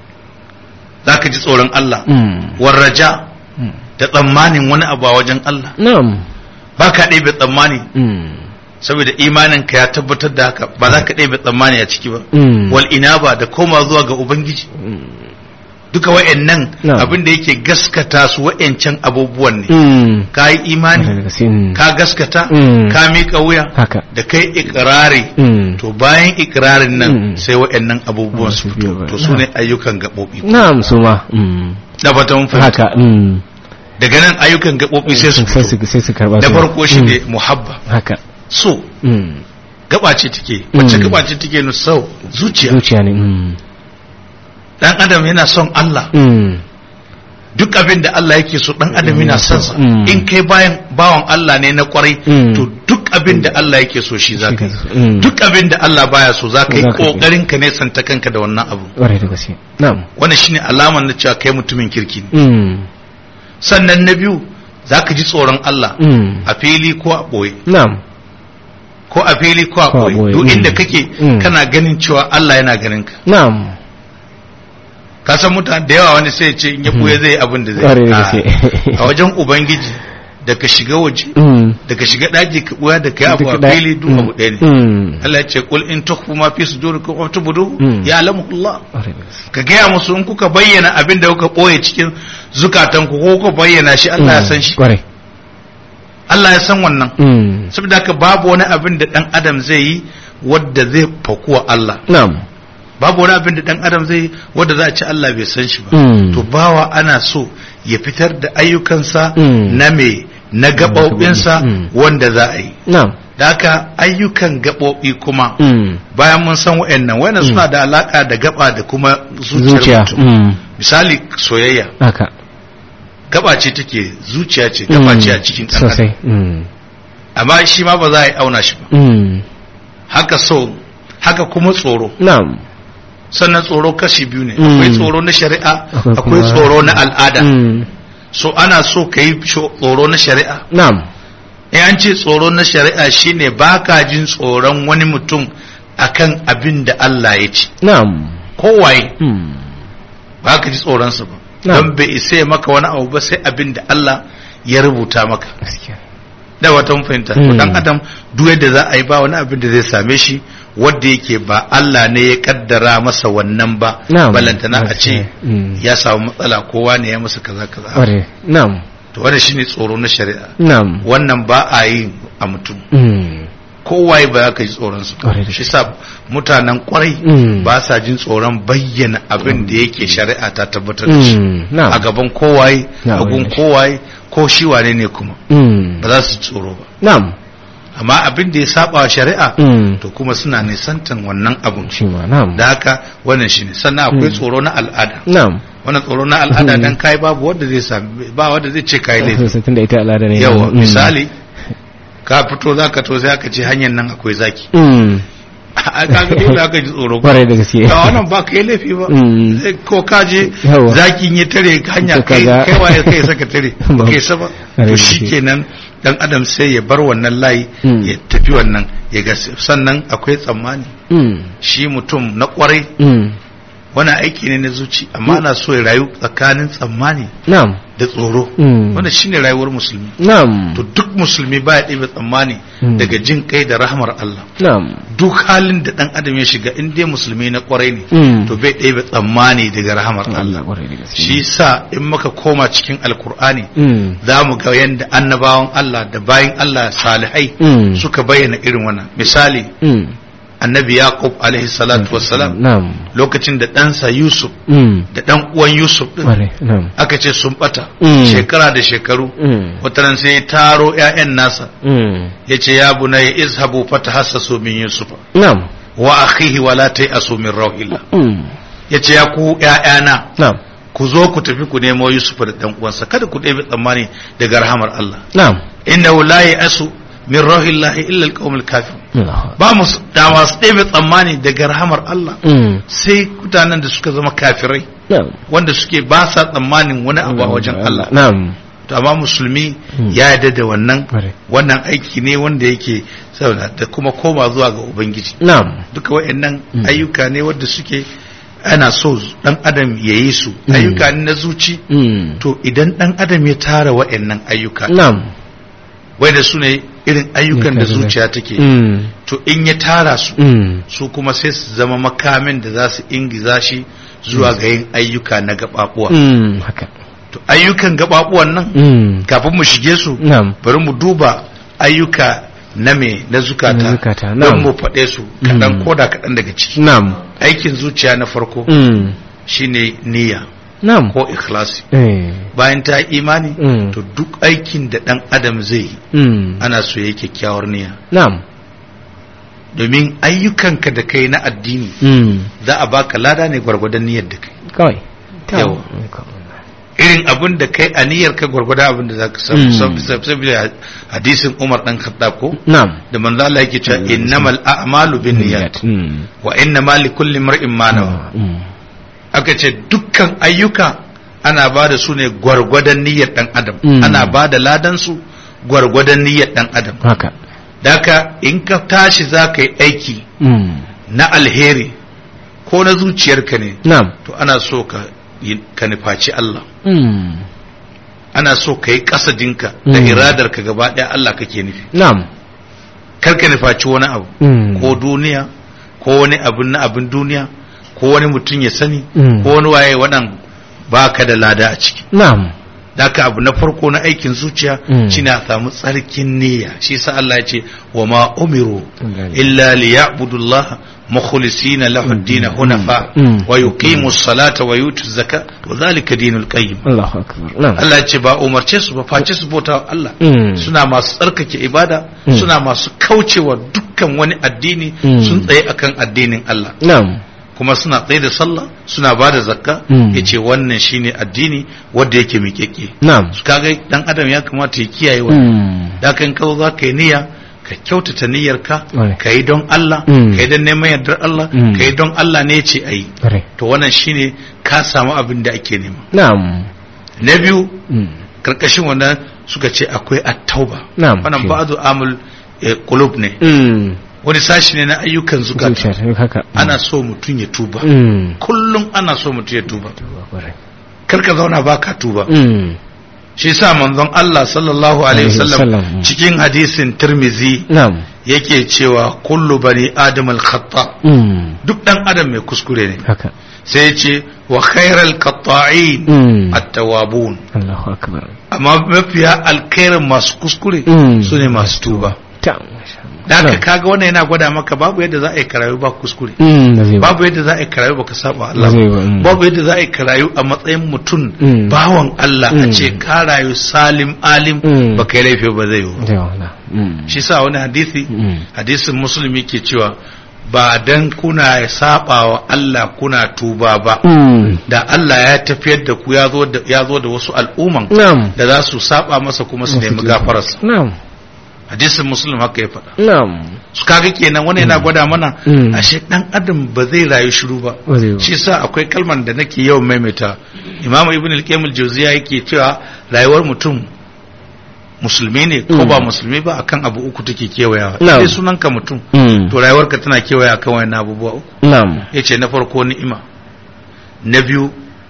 zaka ji tsoron Allah
Mm.
war raja
Mm.
da tsammanin wani abu a wajen Allah
Na'am.
ba ka ɗebe tsammani
Mm.
saboda imanin ka ya tabbatar da haka ba za ka ɗebe tsammani a ciki ba
Mm.
wal inaba da koma zuwa ga ubangiji duka wa'annan
Na'am.
abin da yake gaskata su wa'ancan abubuwan ne
Mm.
ka yi imani
Mm.
ka gaskata
Mm.
ka miƙa wuya
Haka.
da kai ikirari
Mm.
to bayan ikirarin nan
Mm.
sai wa'annan abubuwan su
Su biyo
fito
ba.
to su ne ayyukan gaɓoɓi
Na'am su ma. Mm.
da fata mun fahimta
Haka. Mm.
daga nan ayyukan gaɓoɓi sai su
sai
fito
su sai su karba
da
su.
farko shi
Mm.
ne muhabba
Haka.
so
Mm.
gaba ce take wacce
Mm.
gaba ce take nu sau zuciya
Zuciya ne. Mm.
dan adam yana son Allah
Mm.
duk abin da Allah yake so dan adam yana son sa
Mm.
in kai bayan bawan Allah ne na kwarai
Mm.
to duk abin da Allah yake so shi zaka yi
Mm.
duk abin da Allah baya so zaka yi
Zaka yi.
kokarin ka ne santa kanka da wannan abu
Ƙwarai da gaske. Na'am.
wannan shine alaman na cewa kai mutumin kirki ne
Mm.
sannan na biyu za ka ji tsoron Allah
Mm.
a fili ko a ɓoye
na'am
ko a fili ko a
Ko a
ɓoye
ɓoye,
duk
mm.
inda kake
Mm.
kana ganin cewa Allah yana ganin ka
na'am
ka san mutane da yawa wani sai ya ce in ya ɓoye zai yi abin da zai
Ƙwarai da
a
gaske.
a wajen ubangiji da ka shiga waje
Mm.
da ka shiga ɗaki ka ɓoya da ka yi abu
Duk
a
da-
fili duk
Mm.
abu ɗaya ne
Mm.
Allah ya ce kul in tukhfu ma fi sudurikum wa tubdu
Mm.
ya alamu Allah
Ƙwarai da gaske.
ka gaya musu in kuka bayyana abin da kuka ɓoye cikin zukatanku ko kuka bayyana shi Allah ya
Mm.
san shi
Ƙwarai.
Allah ya san wannan
Mm.
saboda haka babu wani abin da dan adam zai yi wadda zai fakuwa Allah
na'am
babu wani abin da dan adam zai yi wadda za a ci Allah bai san shi ba
Mm.
to bawa ana so ya fitar da ayyukansa
Mm.
na me na gaɓoɓinsa
Mm.
wanda za a yi
na'am
da haka ayyukan gaɓoɓi kuma
Mm.
bayan mun san wa'annan wa'annan
Mm.
suna da alaka da gaba da kuma zuciyar
zuciya
mutum
Mm.
misali soyayya
haka
gaba ce take zuciya ce gaba
Mm.
ce a cikin ɗan adam
sosai Mm.
amma shi ma ba za a yi auna shi ba
Mm.
haka so haka kuma tsoro
na'am
sannan tsoro kashi biyu ne
Mm.
akwai tsoro na shari'a
Akwai
akwai
kuma-
tsoro na al'ada
Mm.
so ana so ka yi sho- tsoro na shari'a
na'am
in an ce tsoro na shari'a shine baka jin tsoron wani mutum akan abin da Allah ya ce
na'am
kowaye
Mm.
ba ka ji tsoronsa ba
Na'am.
don bai isa ya maka wani abu ba sai abin da Allah ya rubuta maka
gaskiya
da wata mun fahimta to
Mm.
dan adam duk yadda za a yi ba wani abin da zai same shi wanda yake ba Allah ne ya kaddara masa wannan ba
Na'am.
balantana a ce
Gaskiya. Mm.
ya samu matsala kowa ne ya masa kaza kaza
Ƙwarai. na'am
to wannan shine tsoro na shari'a
na'am
wannan ba a yi a mutum
Mm.
kowaye ba za ka ji tsoron su
Ƙwarai da
shi sa mutanen kwarai
Mm.
ba sa jin tsoron bayyana abin da yake shari'a ta tabbatar da shi
Mm. na'am
a gaban kowaye
Na'am.
a gun kowaye ko shi wane ne kuma
Mm.
ba za su ji tsoro ba
na'am
amma abin da ya saba wa shari'a
Mm.
to kuma suna nisantan wannan abun
shi ma na'am
da haka wannan shine sannan akwai
Mm.
tsoro na al'ada
na'am
wannan tsoro na al'ada
Mm.
dan kai babu wanda zai sami ba wanda zai ce kai laifi
sosai tunda ita al'ada ne
yawa
Mm.
misali ka fito zaka to sai aka ce hanyar nan akwai zaki
Mm.
a kaga dole aka ji tsoro
Ƙwarai da gaske
a wannan ba kai laifi ba
Mm.
Sai ko ka je
Yawa.
zakin ya tare hanya
Sai
kai
kaga-
kai waye kai saka tare ba kai sa ba
Ƙwarai da
to
gaske.
shikenan dan adam sai ya bar wannan layi
Mm.
ya tafi wannan ya ga sannan akwai tsammani
Mm.
shi mutum na kwarai
Mm.
wani aiki ne na zuci amma ana so ya rayu tsakanin tsammani
na'am
da tsoro
Mm.
wanda shine rayuwar musulmi
na'am
to duk musulmi baya ɗebe tsammani
Mm.
daga jin kai da rahmar Allah
na'am
duk halin da dan adam ya shiga in dai musulmi na kwarai ne
Mm.
to bai ɗebe tsammani daga rahmar Allah
Allah ƙwarai da gaske
shi sa in muka koma cikin alkur'ani
Mm.
za mu ga yadda annabawan Allah da bayin Allah salihai
Mm.
suka bayyana irin wannan misali
Mm.
annabi yaqub alaihi salatu wassalam
na'am
lokacin da ɗansa yusuf
Mm.
da ɗan uwan yusuf din
ƙwarai na'am
aka ce sun bata
Mm.
shekara da shekaru
Mm.
wataran sai ya taro ƴaƴan nasa
Mm.
ya ce ya bunayya izhabu fatahassasu min yusuf
na'am
wa akhihi wa la ta'asu min rauhillah
Mm.
ya ce ya ku ƴaƴana
na'am
ku zo ku tafi ku nemo yusuf da ɗan uwansa kada ku ɗebe tsammani daga rahamar Allah
na'am
innahu la ya'asu min rauhillahi illa alqawmul kafirun
Allah.
ba mu da masu ɗebe tsammani daga rahamar Allah
Mm.
sai mutanen da suka zama kafirai
na'am
wanda suke ba sa tsammanin wani abu a wajen Allah
na'am
to amma musulmi
Mm.
ya yarda da wannan
ƙwarai
wannan aiki ne wanda yake saboda da kuma koma zuwa ga ubangiji
na'am
duka wayannan
Mm.
ayyuka ne wanda suke ana so dan adam ya yi su
Mm.
ayyuka ne na zuci
Mm.
to idan dan adam ya tara wayannan ayyuka
na'am
wanda su ne irin ayyukan da
Ayyuka da-
zuciya take
Mm.
to in ya tara su
Mm.
su kuma sai su zama makamin da za su ingiza shi zuwa ga yin ayyuka na gababuwa
Mm. haka
to ayyukan gababuwan nan
Mm.
kafin mu shige su
na'am
bari mu duba ayyuka na me na
Na
zukata
zukata,
don
na'am.
mu faɗe su kaɗan
Mm.
ko da kaɗan daga ciki
na'am
aikin zuciya na farko
Mm.
shine niyya
na'am
ko ikhlasi
eh
bayan ta yi imani
Mm.
to duk aikin da ɗan adam zai yi
Mm.
ana so ya yi kyakkyawar niyya
na'am
domin ayyukanka da kai na addini
Mm.
za a baka lada ne gwargwadon niyyar da kai
kawai
Yawa. irin abin da kai a niyyar ka gwargwadon abin da za ka
Mm.
samu saboda hadisin Umar dan Khattab ko
na'am
da manzo Allah yake cewa innamal a'malu binniyat
Mm.
wa innamal likulli imrin ma nawa
Mm.
aka ce dukkan ayyuka ana ba da su ne gwargwadon niyyar dan adam
Mm.
ana ba da ladan su gwargwadon niyyar dan adam
haka
daka in ka tashi za ka yi aiki
mm
na alheri ko na zuciyarka ne
na'am
to ana so ka yi- ka nufaci Allah
mm
ana so ka yi kasadinka da
Mm.
iradarka gaba ɗaya Allah kake nufi
na'am
kar ka nufaci wani abu
mm
ko duniya ko wani abin na abin duniya ko wani mutum ya sani
Mm.
ko wani waye waɗan ba ka da lada a ciki
na'am
Daka abu na farko na aikin zuciya
Mm.
shine a samu tsarkin niyya shi sa Allah ya ce wa ma umiru
Gane.
illa liya'budu Allah mukhlisina lahu ad-din hunafa
Mm.
wa yuqimu as-salata wa yutu az-zaka wa dhalika dinul qayyim
Allahu akbar na'am
Allah ya ce ba umarce su ba face su bauta wa Allah
Mm.
suna masu tsarkake ibada
Mm.
suna masu kaucewa dukkan wani addini
Mm.
sun tsaye akan addinin Allah
na'am
kuma suna tsaye da sallah suna ba da zakka
Mm.
yace wannan shine addini wanda yake miƙeƙe
na'am
su kaga dan adam ya kamata ya kiyaye wa
mm
da kan kawo za ka yi niyya ka kyautata niyyarka
Right.
ka yi don Allah
Mm.
ka yi don neman yardar Allah
Mm.
ka yi don Allah ne ce a yi
kare
to wannan shine ka samu abin da ake nema
na'am
na biyu
mm
karkashin wannan suka ce akwai at-tauba
Na'am,
wannan
shi.
ba'du amul eh, qulub ne
mm
wani sashi ne na ayyukan zukata
zuciya haka
ana so mutum ya tuba
mm
kullum ana so mutum ya tuba
kare
kar ka zauna baka tuba
mm
shi sa manzon Allah sallallahu alaihi
Alaihi
wasallam
wasallam.
cikin hadisin Tirmizi
na'am
yake cewa kullu bani adam al-khata
mm
duk dan adam mai kuskure ne
haka
sai ya ce wa khairal qatta'in
mm
at-tawwabun
Allahu akbar
amma mafiya alkhairin masu kuskure
Mm.
su ne masu tuba
ta
da haka kaga wannan yana gwada maka babu yadda za a yi karayu ba kuskure
mm da zai ba
babu yadda za a yi karayu baka saba Allah
Ba zai ba, mm.
babu yadda za a yi karayu a matsayin mutum
Mm.
bawan Allah a
Mm.
ce ka rayu salim alim
Mm.
baka yi laifi ba zai yi ba.
zai wala mm
shi sa wani hadisi
Mm.
hadisin musulmi ke cewa ba dan kuna saba wa Allah kuna tuba ba
mm
da Allah ya tafiyar da ku ya zo da ya zo da wasu al'umman
na'am
da za su saba masa kuma su nemi gafararsa
na'am
hadisin muslim haka ya faɗa
na'am
su kaga kenan wani yana gwada mana
Mm.
ashe dan adam ba zai rayu shiru ba
ba zai ba
shi sa akwai kalman da nake yawan maimaita imamu ibn al-qayyim al-jawziya yake cewa rayuwar mutum musulmi ne ko
Mm.
ba musulmi ba akan abu uku take kewayawa
Na'am.
sai sunanka mutum
mm
to rayuwarka tana kewaya akan wayannan abubuwa uku
na'am
yace na farko ni'ima na biyu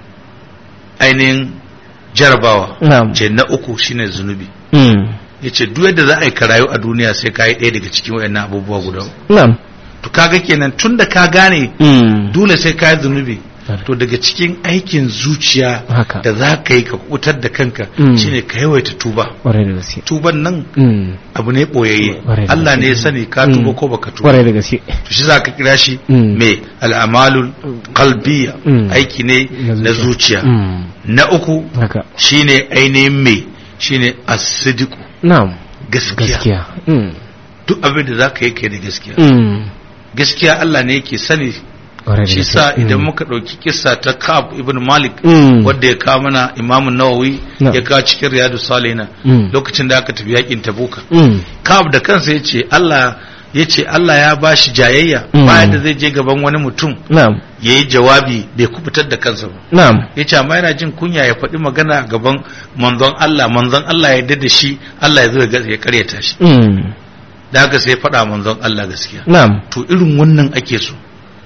ainihin jarabawa
na'am
ce na uku shine zunubi
mm
yace duk yadda za a yi ka rayu a duniya sai ka yi ɗaya daga cikin wayannan abubuwa guda uku
na'am
to kaga kenan tun da ka gane
mm
dole sai ka yi zunubi
Tare.
to daga cikin aikin zuciya
Haka.
da za ka yi ka kubutar da kanka
Mm.
shine ka yawaita tuba
kwarai da gaske
tuban nan
mm
abu ne boyayye
Ƙwarai da
Allah ne ya
gaske.
sani ka
Mm.
tuba ko baka tuba
kwarai da gaske
to shi za ka kira shi
Mm.
me al'amalul qalbiyya
Mm.
aiki ne na zuciya
mm
na uku
haka
shine ainihin me shine as-sidqu
na'am
gaskiya
gaskiya mm
duk abin da za ka yi kai da gaskiya
mm
gaskiya Allah ne yake sani
kwarai da
shi
gaske
sa idan
Mm.
muka ɗauki kissa ta Ka'ab ibn Malik
Mm.
wadda ya kawo mana Imam Nawawi
Na.
ya kawo cikin Riyadu Salihina
Mm.
lokacin da aka tafi yakin Tabuka
mm
Ka'ab da kansa yace Allah yace Allah ya bashi jayayya
Mm.
bayan da zai je gaban wani mutum
na'am
yayi jawabi bai kubutar da kansa ba
na'am
yace amma yana jin kunya ya faɗi magana a gaban manzon Allah manzon Allah ya yarda da shi Allah ya zo ya ga- ya karyata shi
mm
da haka sai ya faɗa manzon Allah gaskiya
na'am
to irin wannan ake so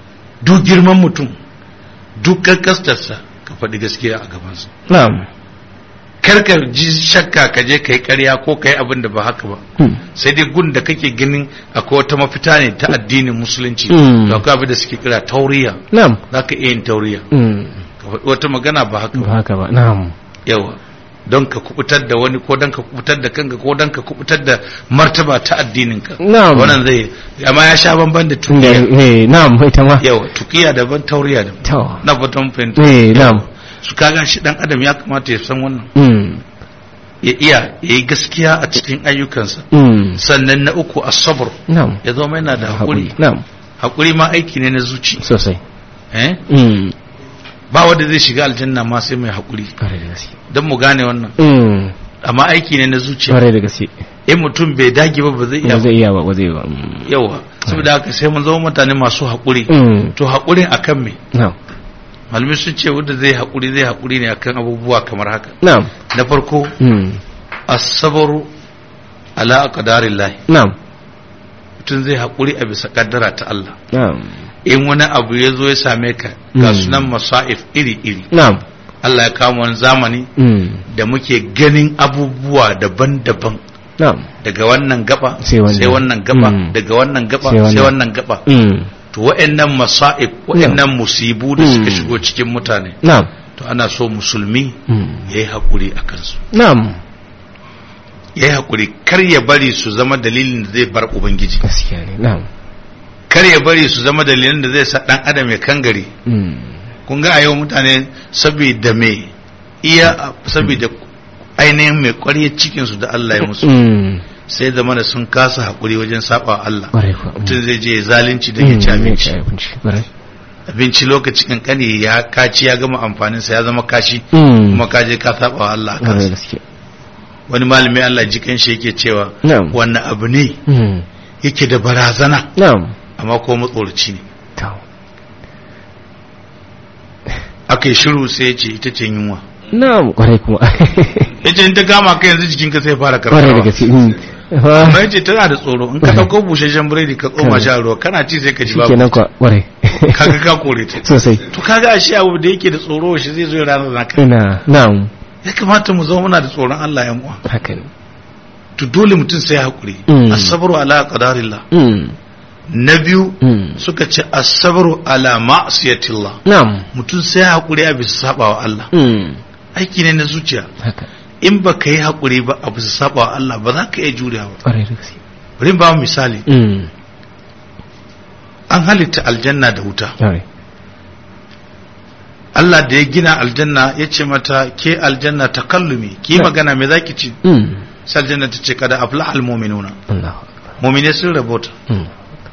duk girman mutum duk karkastarsa ka faɗi gaskiya a gabansa
na'am
karkar ji shakka ka je ka yi ƙarya ko ka yi abin da ba haka ba
mm
sai dai gun da kake ganin akwai wata mafita ne ta addinin musulunci
Mm.
to akwai abin da suke kira tauriya
na'am
za ka iya yin tauriya
mm
ka faɗi wata magana ba haka
ba
ba
haka ba na'am
yawa don ka kubutar da wani ko don ka kubutar da kanka ko don ka kubutar da martaba ta addininka
na'am
wannan zai amma ya sha bamban da
Da-
tukiya
eh na'am ita ma
yawa tukiya daban tauriya daban
to
na fatan fahimta
eh na'am
su kaga shi dan adam ya kamata ya san wannan
mm
ya iya ya yi gaskiya a cikin ayyukansa
mm
sannan na uku asabar
na'am
ya zama yana da haƙuri
na'am
haƙuri ma aiki ne na zuci
sosai
eh
mm
ba wanda zai shiga aljanna ma sai mai haƙuri
kwarai da gaske
don mu gane wannan
mm
amma aiki ne na zuciya
kwarai da gaske
in mutum bai dage ba ba zai iya
ba zai iya ba ba zai ba mm
yawa saboda haka sai mun zama mutane masu haƙuri
mm
to haƙurin akan me
na'am
malamai sun ce wanda zai haƙuri zai haƙuri ne akan abubuwa kamar haka
na'am
na farko
mm
asabaru ala aqdarillahi
na'am
mutum zai haƙuri a bisa kaddara ta Allah
na'am
in wani abu ya zo ya same ka ga
Mm.
sunan masa'if iri iri
na'am
Allah ya kama wani zamani
mm
da muke ganin abubuwa daban-daban
na'am
daga wannan gaba
Sai wannan.
sai wannan gaba
Mm.
daga wannan gaba
Sai wannan.
sai wannan gaba
mm
to wa'annan masa'ib wa'annan musibu da suka
Mm.
shigo cikin mutane
na'am
to ana so musulmi
mm
ya yi haƙuri a kansu
na'am
ya yi haƙuri kar ya bari su zama dalilin da zai bar ubangiji
gaskiya ne na'am
kar ya bari su zama dalilin da zai sa ɗan adam ya kangare
mm
kun ga a yau mutane saboda me iya saboda ainihin mai ƙwarya cikinsu da Allah ya musu
mm
sai zama da sun kasa haƙuri wajen saba wa Allah
kwarai kuwa
mutum zai je ya zalunci don ya ci abinci
abinci kwarai
abinci lokaci kankani ya kaci ya gama amfaninsa ya zama kashi
mm
kuma ka je ka saba wa Allah a
kwarai
kansa
gaske
wani malami Allah jikan shi yake cewa
na'am
wannan abu ne
mm
yake da barazana
na'am
amma ko matsoraci ne
to
aka yi shiru sai ya ce ita ce yunwa
na'am kwarai kuma
ya ce in ta kama ka yanzu jikinka sai fara
kwarai da
karfawa
gaske mm
amma ya ce tana da tsoro in ka
Kwarai.
ɗauko busasshen biredi ka tsoma
Kwarai.
sha ruwa kana ci sai ka ji babu
shikenan kwa kwarai
kaga ka kore ta
sosai
to kaga ashe abu da yake da tsoro shi zai zo ya ranar naka
ina na'am
ya kamata mu zama muna da tsoron Allah yan uwa
haka ne
to dole mutum sai ya hakuri
Mm.
as-sabru ala qadarillah
mm
na biyu
mm
suka ce as-sabru ala ma'siyatillah
na'am
mutum sai ya hakuri a bisa sabawa Allah
mm
aiki ne na zuciya
haka
in ba ka yi hakuri ba a bisa sabawa Allah ba za ka iya juriya ba
kwarai da gaske
bari in ba mu misali
mm
an halitta aljanna da wuta
kwarai
Allah da ya gina aljanna ya ce mata ke aljanna takallumi ki
Na.
magana me zaki ci
mm
sai aljanna ta ce kada aflahal mu'minuna
Allahu
mu'mine sun rabota
mm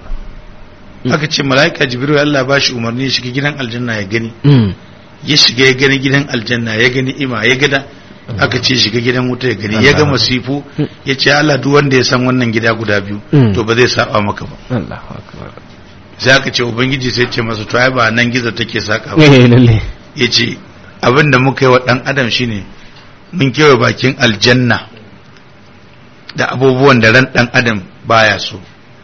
aka ce mala'ika jibril Allah ba shi umarni ya shiga gidan aljanna ya gani
mm
ya shiga ya gani gidan aljanna ya gani ima ya gada aka ce shiga gidan wuta ya gani ya ga masifu ya ce Allah duk wanda ya san wannan gida guda biyu
Mm.
to ba zai saba maka ba
Allahu akbar
sai aka ce ubangiji sai ce masa to ai ba nan gizo take saka ba
eh lalle
ya ce abin da muka yi wa dan adam shine mun kewa bakin aljanna da abubuwan da ran dan adam baya so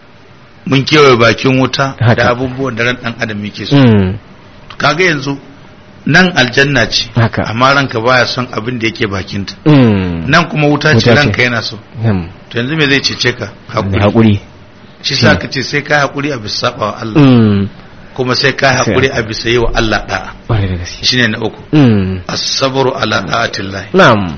mun kewa bakin wuta
Haka.
da abubuwan da ran dan adam yake so
mm
kaga yanzu nan aljanna ce
haka
amma ranka baya son abin da yake bakinta
mm
nan kuma wuta ce
Wuta ce.
ranka yana so
na'am
to yanzu me zai cece ka hakuri
hakuri
shi sa ka ce sai ka hakuri a bisa saba wa Allah
mm
kuma sai ka hakuri a bisa yi wa Allah da'a
kwarai da gaske
shine na uku
mm
as-sabru ala da'atillah
na'am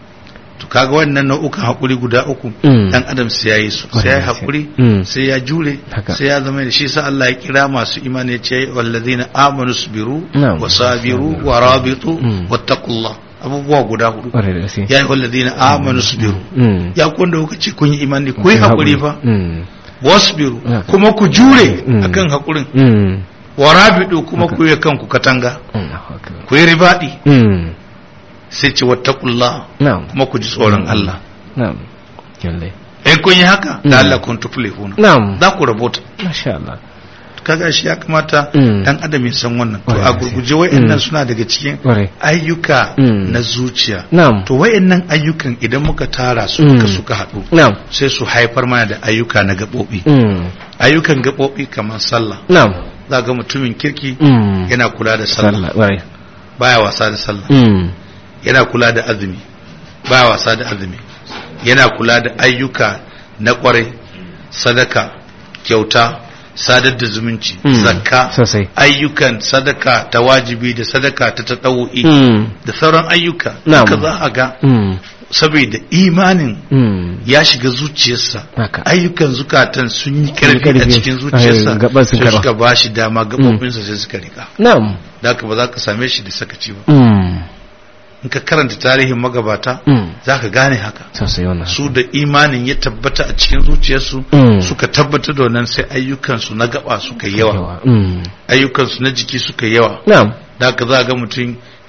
to kaga wannan nau'ukan hakuri guda uku
Mm.
dan adam sai yayi su
Kwarai
sai ya
da gaske.
hakuri
Mm.
sai ya jure
Haka.
sai ya zama da shi sa Allah ya kira masu imani ya ce wallazina amanu sabiru
Na'am.
wa sabiru wa rabitu
Mm.
wattaqullah abubuwa guda hudu
kwarai da gaske
ya yi wallazina amanu sabiru
mm
ya ku wanda kuka ce kun yi imani ku yi hakuri fa
mm
wasbiru
Haka.
kuma ku jure
Mm.
akan hakurin
mm
wa rabitu kuma ku yi kanku katanga
Allahu akbar
ku yi ribadi
mm
sai ce wattaqullah
na'am
kuma ku ji tsoron Allah
na'am lalle
in kun yi haka
Mm.
da Allah kun tuflihuna
na'am
za ku rabota
masha Allah
kaga shi ya kamata
Mm.
dan adam ya san wannan to
Kwarai
a
da gaske.
gurguje wayannan
Mm.
suna daga cikin
kwarai
ayyuka
Mm.
na zuciya
na'am
to wayannan ayyukan idan muka tara su
Mm.
ka suka haɗu
na'am
sai su haifar mana da ayyuka na gaɓoɓi
mm
ayyukan gaɓoɓi kamar sallah
na'am
za ga mutumin kirki
mm
yana kula da sallah
sallah kwarai
baya wasa da sallah
mm
yana kula da azumi baya wasa da azumi yana kula da ayyuka na kwarai sadaka kyauta sadar da zumunci
Mm.
zakka
sosai
ayyukan sadaka ta wajibi da sadaka ta tatawo'i
mm
da sauran ayyuka
Na'am.
duka za a ga
mm
saboda imanin
mm
ya shiga zuciyarsa
haka
ayyukan zukatan sun yi karfi a
karfi.
cikin zuciyarsa
Ai, gaban sun
sai
karba.
suka ba shi dama gabobinsa sai suka rika
na'am
da haka ba za ka same shi da sakaci ba
mm
in ka karanta tarihin magabata
mm
za ka gane haka
sosai wannan
su da imanin ya tabbata a cikin zuciyarsu
Mm.
suka tabbatar da wannan sai ayyukansu na gaba suka yi yawa
mm
ayyukansu na jiki suka yi yawa
na'am
da haka za ga mutum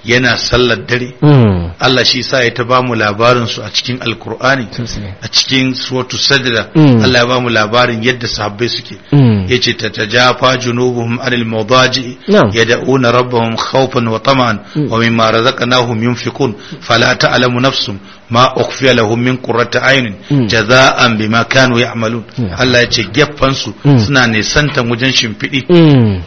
yana sallar dare
Mm.
Allah shi sa ya ta ba mu labarin su a cikin alkur'ani
Sosai.
a cikin suratu sajda
Mm.
Allah ya ba mu labarin yadda sahabbai suke
Mm.
yace tatajafa junubuhum anil mawdaji
Na'am.
yad'una rabbahum khawfan wa tama'an
Mm.
wa mimma razaqnahum yunfiqun fala ta'lamu nafsum ma ukhfiya lahum min qurrati ayunin
Mm.
jaza'an bima kanu ya'malun
Yeah.
Allah yace geffan su
Mm.
suna nisantan wajen shimfidi
Mm.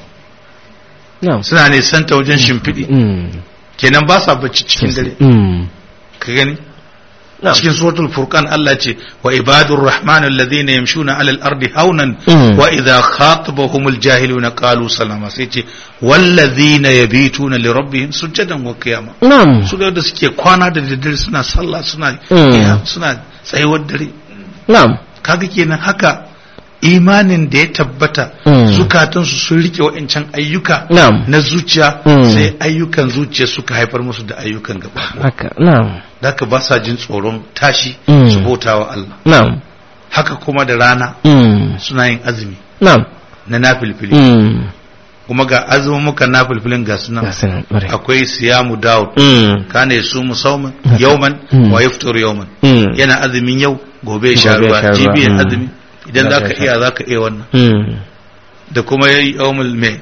Na'am.
suna nisanta wajen shimfidi
Mm.
kenan ba sa bacci cikin dare
Mm.
ka gani
Na'am.
cikin suratul furqan Allah ce wa ibadur rahman alladhina yamshuna alal ardi haunan
Mm.
wa idha khatabahumul jahiluna qalu salama sai ce wallazina yabituna li rabbihim sujadan wa qiyama
Na'am.
su da suke kwana da daddare suna sallah suna
Mm.
iya, suna tsayuwar dare
Na'am.
kaga kenan haka imanin da ya tabbata
Mm.
zukatansu sun rike wa'ancan ayyuka
Na'am.
na zuciya
Mm.
sai ayyukan zuciya suka haifar musu da ayyukan gaba
Haka. Na'am.
da haka ba sa jin tsoron tashi
Mm.
su bauta wa Allah
Na'am.
haka kuma da rana
Mm.
suna yin azumi
Na'am.
na nafilfili
Mm.
kuma ga azumin muka nafilfilin ga
Ga
sunan
sanan ƙwarai.
akwai siyamu daud
Mm.
kana su musauman
Haka.
yauman
Mm.
wa yaftur yauman
Mm.
yana azumin yau gobe ya sha
Gobe ya
ruwa
sha ruwa,
jibi ya
mm.
azumi idan
Za
zaka
ka sha.
iya zaka iya wannan
Mm.
da kuma yayi yaumul mai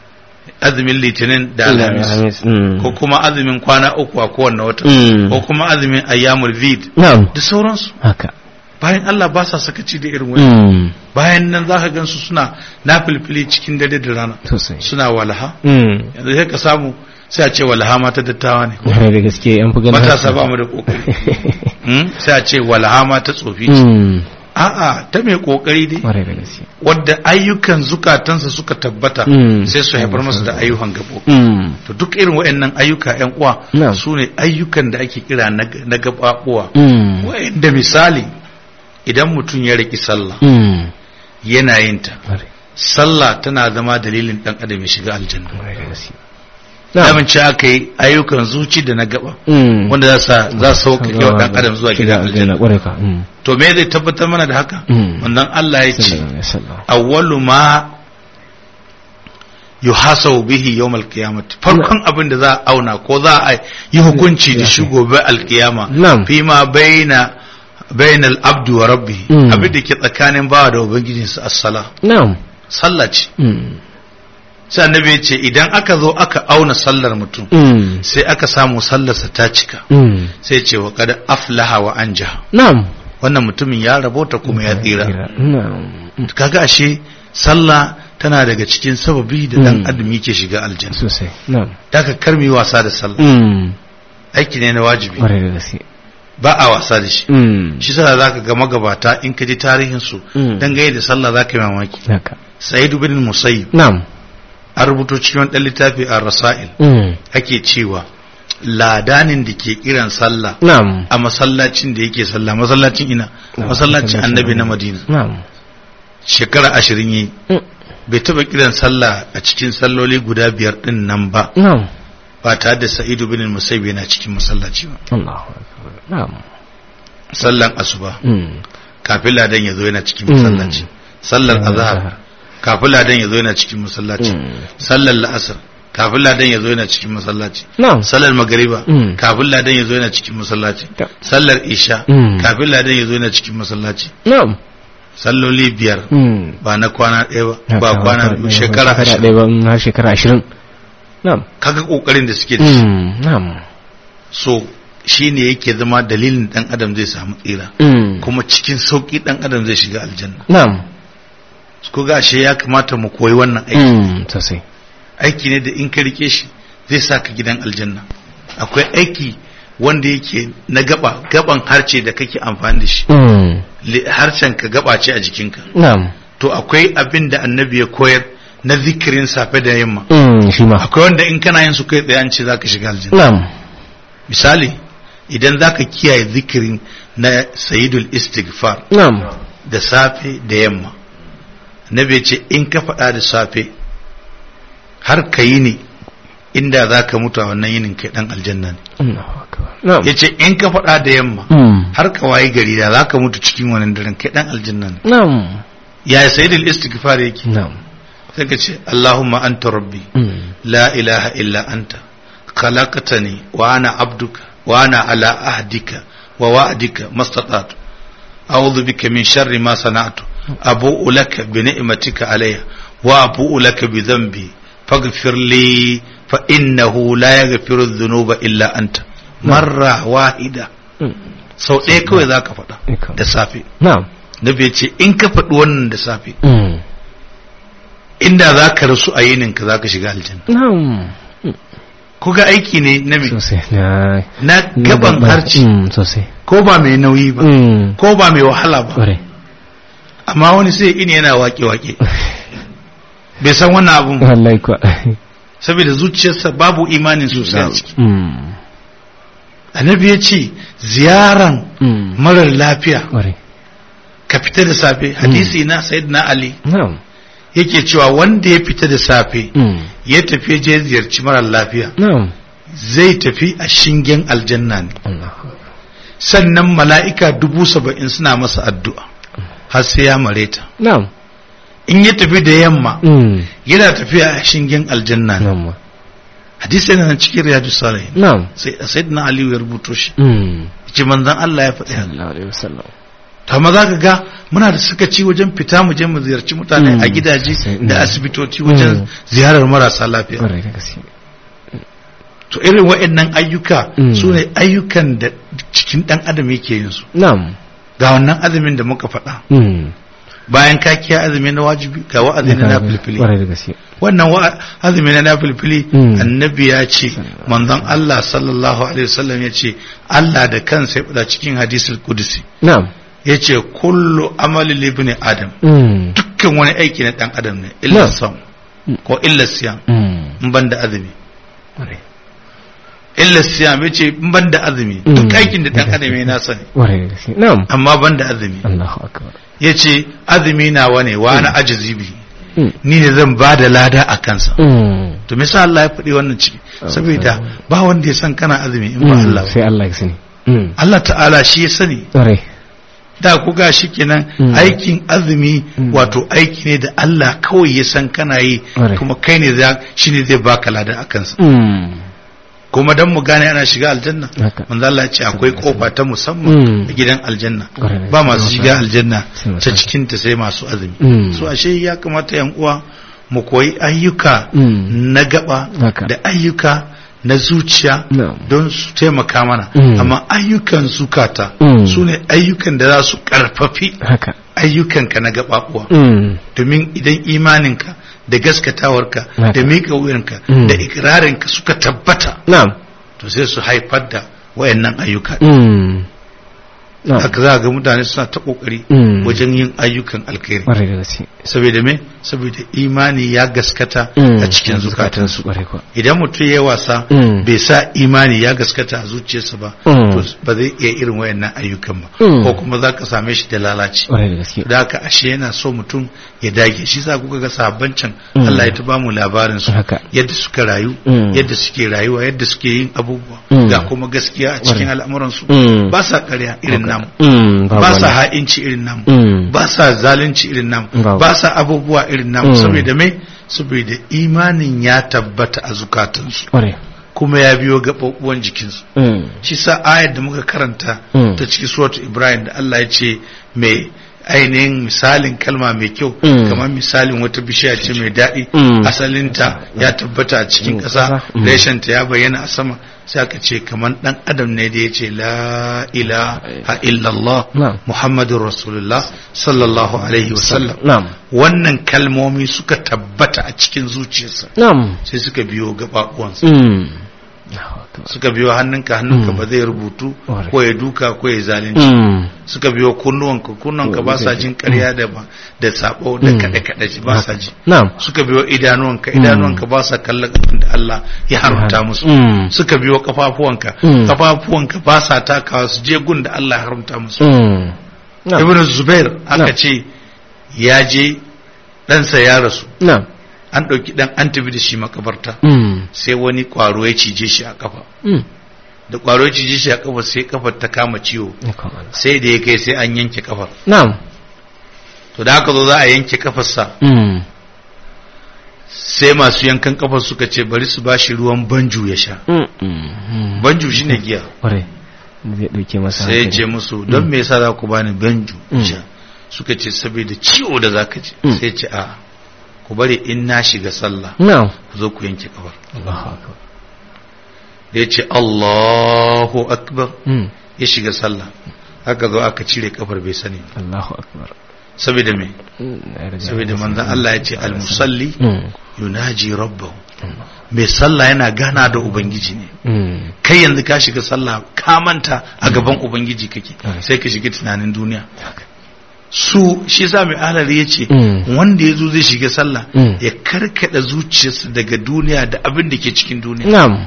azumin litinin da alhamis
Alhamis. Mm.
ko kuma azumin kwana uku a kowanne wata
Mm.
ko kuma azumin ayyamul vid
Na'am.
da sauransu
Haka.
bayan Allah ba sa sakaci da irin wani
Mm.
bayan nan za ka gansu suna nafilfili cikin dare da rana
Sosai.
suna walaha
Mm.
yanzu sai ka samu sai a ce walaha mata dattawa ne
da gaske an fi ganin
matasa
haka.
ba mu da kokari Hmm? sai a ce walaha mata tsofi ce
Mm.
a'a ta mai kokari dai
Ƙwarai da gaske.
wadda ayyukan zukatansa suka tabbata
Mm.
sai su haifar masa da ayyukan gabo
Mm.
to duk irin waɗannan ayyuka yan uwa
Na'am.
su ne ayyukan da ake kira na na gabaɓuwa
Mm.
wa'inda misali idan mutum ya riki sallah
Mm.
yana yin ta
Ƙwarai.
sallah tana zama dalilin dan adam ya shiga aljanna
Ƙwarai da gaske. Na'am.
damin ce aka yi ayyukan zuci da na gaba
Mm.
wanda za sa za su sauƙaƙe wa dan adam zuwa gidan aljanna
Ƙwarai ka. Mm.
to me zai tabbatar mana da haka
Mm.
wannan Allah ya ce
Sallallahu alaihi wasallam.
awwalu ma yuhasabu bihi yawmal qiyamah farkon abin da za a auna ko za a yi hukunci da shi gobe alkiyama
Na'am.
fi ma baina bainal abdi wa rabbih
Mm.
abin da ke tsakanin bawa da ubangijinsa as-sala
Na'am.
sallah ce
Mm.
sai annabi ya ce idan aka zo aka auna sallar mutum
Mm.
sai aka samu sallarsa ta cika
Mm.
sai ce wa kada aflaha wa anja
Na'am.
wannan mutumin ya rabota kuma ya tsira
Na'am.
kaga ashe sallah tana daga cikin sababi da dan
Mm.
adam yake shiga aljanna
Sosai. Na'am.
daga karmi wasa da sallah
Mm.
aiki ne na wajibi
Ƙwarai da gaske.
ba a wasa da shi
Mm.
shi sa zaka ga magabata in ka ji tarihin su
Mm.
dangane da sallah zaka yi mamaki
Haka.
sa'id bin musayyib
Na'am.
an rubuto cikin wani dan littafi a rasail
Mm.
ake cewa ladanin da ke kiran sallah
Na'am.
a masallacin da yake sallah masallacin ina masallacin annabi na madina
Na'am.
shekara ashirin yi
Mm.
bai taba kiran sallah a cikin salloli guda biyar din nan ba
Na'am.
ba tare da sa'idu bin musayyib yana cikin masallaci ba
Allahu akbar. Na'am.
sallan asuba
Mm.
kafin ladan ya zo yana cikin
Mm.
masallaci sallar
Sallar
azhar
azhar.
kafin ladan ya zo yana cikin masallaci
Mm.
sallar la'asar kafin ladan ya zo yana cikin masallaci
Na'am.
sallar magariba
Mm.
kafin ladan ya zo yana cikin masallaci
Ta-
sallar isha
Mm.
kafin ladan ya zo yana cikin masallaci
Na'am.
salloli biyar
Mm.
ba na kwana ɗaya ba ba
Haka,
kwana
haka,
biyu
haka,
shekara
shekara
ashirin
ɗaya ba mm, har shekara ashirin. Na'am.
kaga kokarin da suke da shi
Mm. Na'am.
so shine yake zama dalilin dan adam zai samu tsira
Mm.
kuma cikin sauki dan adam zai shiga aljanna
Na'am.
ko ga shi ya kamata mu koyi wannan aiki
Mm. Sosai.
aiki ne da in ka rike shi zai sa ka gidan aljanna akwai aiki wanda yake na gaba gaban harce da kake amfani da shi
Mm.
Li- harshen ka gaba ce a jikinka
Na'am.
to akwai abin da annabi ya koyar na zikirin safe da yamma
Mm. Shi ma.
akwai wanda in kana yin su kai tsaye an ce zaka shiga aljanna
Na'am.
misali idan zaka kiyaye zikirin na sayyidul istighfar
Na'am.
da safe da yamma annabi ya ce in ka faɗa da safe har ka yi ne inda za ka mutu a wannan yinin kai ɗan aljanna ne
Allahu akbar. Na'am.
ya ce in ka faɗa da yamma
Mm.
har ka wayi gari da za ka mutu cikin wannan daren kai ɗan aljanna ne
Na'am.
ya sayyidul istighfar yake
Na'am.
sai ka ce Allahumma anta rabbi
Mm.
la ilaha illa anta khalaqtani wa ana abduka wa ana ala ahdika wa wa'dika mastata'tu a'udhu bika min sharri ma sana'tu abu'u laka bi ni'matika alayya wa abu'u laka bi dhanbi faghfir li fa innahu la yaghfiru dhunuba illa anta marra wahida sau ɗaya kawai za ka faɗa
Ikon.
da safe
na'am
nabi ya ce in ka faɗi wannan da safe
Mm.
inda za ka rasu a yininka za ka shiga aljanna
na'am
ko ga aiki ne na me
sosai na
na gaban
na-
harci
Mm, sosai
ko ba mai nauyi ba
Mm.
ko ba mai wahala ba
Kwarai.
amma wani sai ini yana wake-wake bai san wannan abun ba
wallahi kuwa
saboda zuciyarsa babu imanin sosai a ciki
Mm.
annabi ya ce ziyaran
Mm.
marar lafiya
Kwarai.
ka fita da safe hadisi na sayyidina ali
na'am
yake cewa wanda ya fita da safe
Mm.
ya tafi je ziyarci marar lafiya
na'am
zai tafi a shingen aljanna ne
Allahu akbar.
sannan mala'ika dubu saba'in suna masa addu'a har sai ya mare ta
na'am
in ya tafi da yamma
Mm.
yana tafiya a shingen aljanna ne
na'am
hadisi yana nan cikin riyadu salihin
na'am
sai sayyidina aliyu ya rubuto shi
Mm.
ce manzon Allah ya faɗi haka
sallallahu alaihi wasallam
to amma zaka ga muna da sakaci wajen fita mu je mu ziyarci mutane
Mm.
a gidaje
Sai-
da
mm.
asibitoci wajen
Mm.
ziyarar marasa lafiya
Kwarai da gaske
to irin waɗannan ayyuka
Mm.
su ne ayyukan da cikin ɗan adam yake yin su
na'am
ga wannan azumin da muka faɗa
Mm.
bayan ka kiya azumi na wajibi ga wa'azi na nafilfili
Kwarai da gaske
wannan wa- azumi na nafilfili
Mm.
annabi ya ce manzon Allah sallallahu alaihi wasallam ya ce Allah da kansa ya faɗa cikin hadisul kudusi
na'am
ya ce kullu amali libni adam
Mm.
dukkan wani aiki na ɗan adam ne illa
Na.
sam
Mm.
ko illa siyam
Mm.
in ban da azumi
Kwarai.
illa siyam ya ce in ban da azumi
Mm.
duk aikin da ɗan adam ya nasa ne
Kwarai da gaske na'am
amma ban da azumi
Allahu akbar
ya ce azumi nawa ne wa na ajizi bi
Mm.
ni ne zan ba da lada a kansa
Mm.
to me yasa Allah ya faɗi wannan ciki saboda ba wanda ya san kana azumi in ba
Mm.
Allah ba
sai Allah ya sani Mm.
Allah ta'ala shi ya sani
Kwarai
da ku ga shi kenan
Mm.
aikin azumi
Mm.
wato aiki ne da Allah kawai ya san kana yi
Ƙwarai.
kuma kai ne za shine zai baka lada a kansa
Mm.
kuma dan mu gane ana shiga aljanna
Haka.
manzo Allah ya ce akwai kofa ta musamman
Mm.
a gidan aljanna
Ƙwarai.
ba masu shiga aljanna
Sai masu
ta
azumi.
cikin ta sai masu azumi
Mm.
so ashe ya kamata yan uwa mu koyi ayyuka
Mm.
na gaba
Haka.
da ayyuka na zuciya
Na'am.
don su taimaka mana
Mm.
amma ayyukan zukata
Mm.
su ne ayyukan da za su karfafi
haka
ayyukanka na gabaɓuwa
Mm.
domin idan imaninka da gaskatawarka
Haka.
da miƙa wuyanka
Mm.
da ikirarinka suka tabbata
na'am
to sai su haifar da wayannan ayyuka
Mm. na'am
haka za ga mutane suna ta kokari
Mm.
wajen yin ayyukan alkhairi
Kwarai da gaske
saboda me saboda imani ya gaskata
Mm.
a cikin zukatansu
Kwarai kuwa
idan mutum ya wasa
Mm.
bai sa imani ya gaskata a zuciyarsa ba
Mm.
to ba zai iya irin wayannan ayyukan ba
Mm.
ko kuma za ka same shi da lalaci
Kwarai da gaske
da haka ashe yana so mutum ya dage shi sa kuka ga sahabban can
Mm.
Allah ya ta bamu labarin su
Haka.
yadda suka rayu
Mm.
yadda suke rayuwa yadda suke yin abubuwa
Mm.
ga kuma gaskiya a cikin
Kwarai.
al'amuran su
Mm.
ba sa ƙarya irin namu
Mm. babu
ba sa
wani.
ha'inci irin namu
Mm.
ba sa zalunci irin namu
Babu.
ba sa abubuwa irin namu
Mm.
saboda me saboda imanin ya tabbata a zukatansu
Kwarai
kuma ya biyo gaɓaɓɓuwan jikinsu
Mm.
shi sa ayar da muka karanta
Mm.
ta cikin suratu ibrahim da Allah ya ce mai ainihin misalin kalma mai kyau
Mm.
kamar misalin wata bishiya ce mai daɗi
Mm.
asalinta ya tabbata a cikin
Mm,
ƙasa
ƙasa. Mm.
reshenta ya bayyana a sama sai aka ce kamar ɗan adam ne da ya ce la ilaha illallah
Na'am.
muhammadun rasulullah sallallahu alaihi wasallam
na'am
wannan kalmomi suka tabbata a cikin zuciyarsa
na'am
sai suka biyo gaɓaɓuwansa
Mm. Allahu akbar.
suka biyo hannunka hannunka
Mm.
ba zai rubutu
Ƙwarai.
ko ya duka ko ya zalunci
Mm.
suka biyo kunnuwanka kunnuwanka ba sa jin ƙarya da ba da sabo da
Mm.
kaɗe kaɗe ba sa ji
na'am
suka biyo idanuwanka
Mm.
idanuwanka ba sa kallon abin da Allah ya haramta musu
Mm.
suka biyo kafafuwanka
Mm.
kafafuwanka ba sa takawa su je gun da Allah ya haramta musu
Mm. na'am
ibn zubair aka
Na'am.
ce ya je ɗansa ya rasu
na'am
an ɗauki ɗan an tafi da shi makabarta
Mm.
sai wani ƙwaro ya cije shi a kafa
Mm.
da ƙwaro ya cije shi a kafa sai kafar ta kama ciwo
Ikon Allah.
sai da ya kai sai an yanke kafar
na'am
to da aka zo za a yanke kafarsa
Mm.
sai sai masu yankan kafa suka ce bari su bashi ruwan banju ya sha
Mm, mm, mm.
banju shine giya
Kwarai. zai ɗauke masa
sai ya ce
hankali.
musu don me yasa za ku bani banju in
Mm.
sha suka ce saboda ciwo da zaka ji
Mm.
sai ya ce a ku bari in na shiga sallah
na'am
ku zo ku yanke kafar
Allahu akbar
da ya ce Allahu akbar
Mm,
ya shiga sallah haka zo aka cire kafar bai sani ba.
Allahu akbar
saboda me
Mm, na riga
saboda
na
manzon
sani.
Allah ya ce al-musalli
Mm,
yunaji rabbahu mai sallah yana gana da ubangiji ne
mm,
kai yanzu ka shiga sallah ka manta a gaban ubangiji kake
Mm.
sai ka shiga tunanin duniya su shi sa mai alari ya ce
Mm.
wanda ya zo zai shiga sallah
Mm.
ya karkada zuciyarsa daga duniya da abin da ke cikin duniya
na'am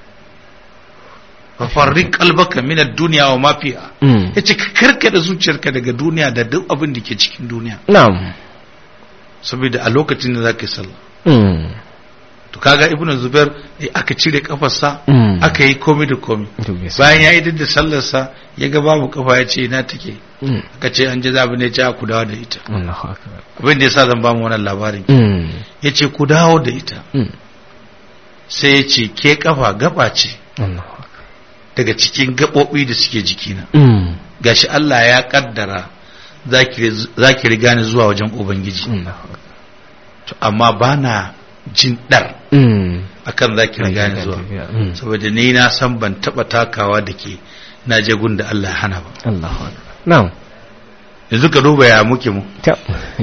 fafarrin kalbaka min ad-dunya wa ma fiha
Mm,
yace ka karkada zuciyarka daga duniya da duk abin da ke cikin duniya
na'am
saboda a lokacin da zaka yi sallah
Mm,
to kaga ibnu zubair eh, aka cire kafarsa
Mm.
aka yi komai da komai
to gaskiya.
bayan ya yi da sallarsa ya ga babu kafa ya ce ina take
Mm,
aka ce an ji zabi ne ce a ku dawo da ita
Allahu akbar
abin da yasa zan ba mu wannan labarin
Mm,
ya ce ku dawo da ita
mm,
sai ya ce ke kafa gaba ce
Allahu akbar
daga cikin gaɓoɓi da suke jikina
Mm,
gashi Allah ya kaddara za ki riga ni zuwa wajen ubangiji
Allahu akbar
to amma ba na jin ɗar
Mm,
akan za ki riga ni zuwa
Mm,
saboda ni na san ban taɓa takawa da ke na je gun da Allah ya hana ba
Allahu akbar na'am
yanzu ka duba ya muke mu
ta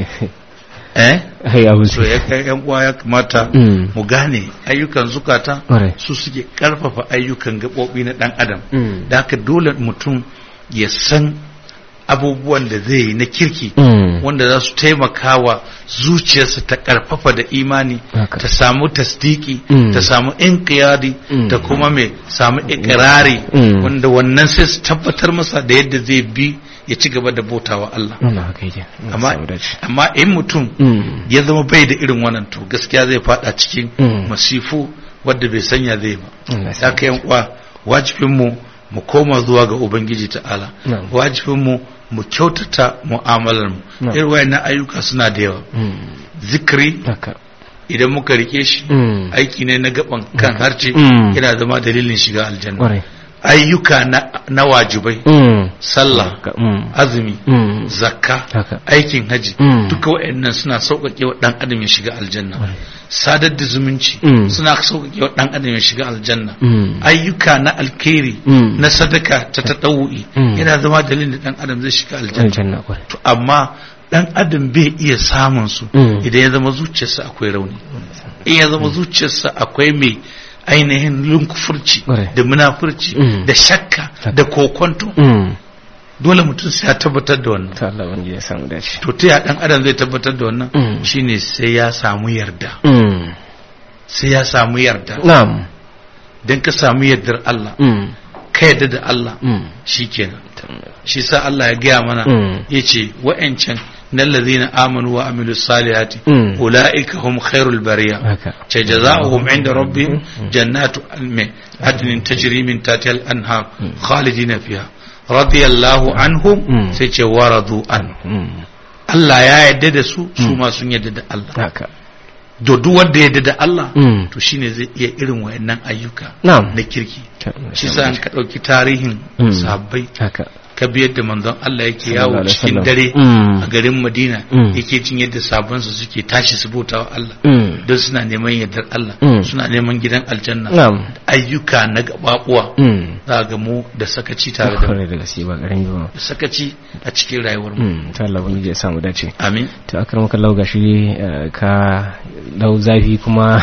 eh
hai abu
so ya kai yan uwa ya kamata
Mm.
mu gane ayyukan zukata
Ƙwarai.
su suke karfafa ayyukan gaɓoɓi na ɗan adam
Mm.
da haka dole mutum ya san abubuwan da zai yi na kirki
Mm.
wanda za su taimaka wa zuciyarsa ta karfafa da imani
Haka.
ta samu tasdiki
Mm.
ta samu inqiyadi
Mm.
ta kuma mai samu ikirari
Mm.
wanda wannan sai su tabbatar masa da yadda zai bi ya ci gaba da bautawa Allah
wannan haka yake
amma
Samu dace.
amma in mutum
Mm.
ya zama bai da irin wannan to gaskiya zai fada cikin
Mm.
masifu wadda bai sanya zai ba
Allah ya
ya
samu
kai yan uwa wajibin mu mu koma zuwa ga ubangiji ta'ala
Na'am.
wajibin mu mu kyautata mu'amalar mu
Na'am.
irin wayannan ayyuka suna da yawa
Mm.
zikiri
haka
idan muka rike shi
Mm.
aiki ne na gaban kan harce
Mm.
yana zama dalilin shiga aljanna
Ƙwarai.
ayyuka na, na wajibai
Mm.
sallah
Haka. Mm.
azumi
Mm.
zakka
Haka.
aikin haji
Mm.
duka waɗannan suna sauƙaƙe wa ɗan adam ya shiga aljanna sadar da zumunci
Mm.
suna sauƙaƙe wa ɗan adam ya shiga aljanna
Mm.
ayyuka na alkhairi
Mm.
na sadaka ta taɗawu'i
Mm.
yana zama dalilin da ɗan adam zai shiga aljanna
aljanna ƙwarai
to amma ɗan adam bai iya samun su
Mm.
idan ya zama zuciyarsa akwai rauni in ya zama zuciyarsa akwai mai ainihin lunkufurci
Ƙwarai.
da munafurci
Mm.
da shakka da kokonto
Mm.
dole mutum sai ya tabbatar da wannan
ta Allah wani ya samu dace
to ta ya dan adam zai tabbatar da wannan
Mm.
shine sai ya samu yarda
Mm.
sai ya samu yarda
na'am
dan ka samu yardar Allah
Mm.
ka yarda da Allah
Mm.
shikenan shi sa Allah ya gaya mana
Mm.
yace wa'ancan nan ladina amanu wa amilus salihati
Mm.
ulaika hum khairul bariya
haka
ce jazaohum inda rabbihim jannatu adnin tajri min tahtiha al-anhar khalidina fiha radiyallahu anhum
Mm.
sai ce waradu an
Mm.
Allah ya yarda da su su ma sun yarda da Allah
haka
da duk wanda ya yarda da Allah
Mm.
to shine zai iya irin wayannan ayyuka
na'am
na kirki
Ta Allah ya
shi
samu
sa an
dace.
ka dauki tarihin
Mm.
sahabbai
haka
ka bi yadda manzon Allah yake
Sallallahu
yawo
alaihi
cikin
wasallam.
dare
Mm.
a garin Madina
Mm.
yake jin yadda sabansu suke tashi su bautawa Allah
Mm.
don suna neman yardar Allah
Mm.
suna neman gidan aljanna
na'am
ayyuka na gababuwa
Mm.
za ga mu da sakaci tare da mu
kwarai da gaske ba ƙarami ba
da sakaci a cikin rayuwar mu
Mm. ta Allah wani ya samu dace
amin
to akar maka lau gashi eh, ka lau zafi kuma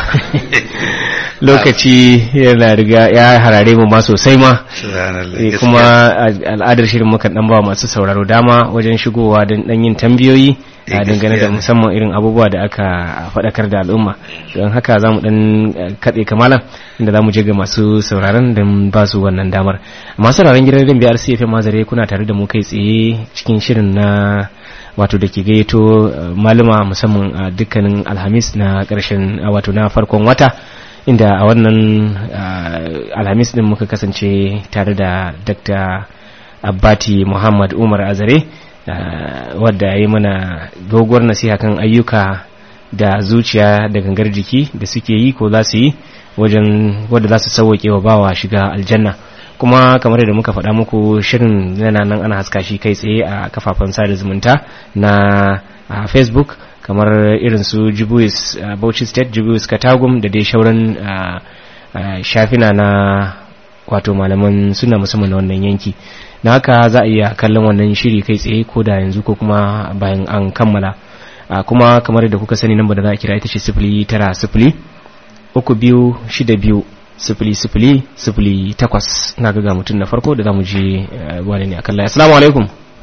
lokaci yana riga ya harare mu ma sosai ma Eh, kuma a- al'adar shirin mukan dan ba masu sauraro dama wajen shigowa don dan yin tambayoyi
Eh,
a dangane da
gaskiya ne.
musamman irin abubuwa da aka faɗakar da al'umma don haka za mu dan eh, katse kamalan inda za mu je ga masu sauraron don ba su wannan damar masu sauraron gidan rediyon biyar cfm mazare kuna tare da mu kai tsaye cikin shirin na wato da ke gayyato eh, malama musamman a dukkanin alhamis na ƙarshen eh, wato na farkon wata inda a wannan ah, alhamis din muka kasance tare da dr abbati muhammad umar azare ah, wadda ya yi mana doguwar nasiha kan ayyuka da zuciya da gangar jiki da suke yi ko za su yi wajen wadda za su sauwaƙe wa bawa shiga aljanna kuma kamar da muka faɗa muku shirin yana nan ana haska shi kai tsaye a kafafen sada zumunta na a facebook kamar irin su jibuis bauchi state jibuis katagum da dai shauran shafina na wato malaman suna musamman na wannan yanki na haka za a iya kallon wannan shiri kai tsaye ko da yanzu ko kuma bayan an kammala kuma kamar da kuka sani nan da za a kira ita ce sifili tara sifili uku biyu shida biyu sifili sifili sifili takwas na ga mutum na farko da za mu je wani ne a kalla assalamu alaikum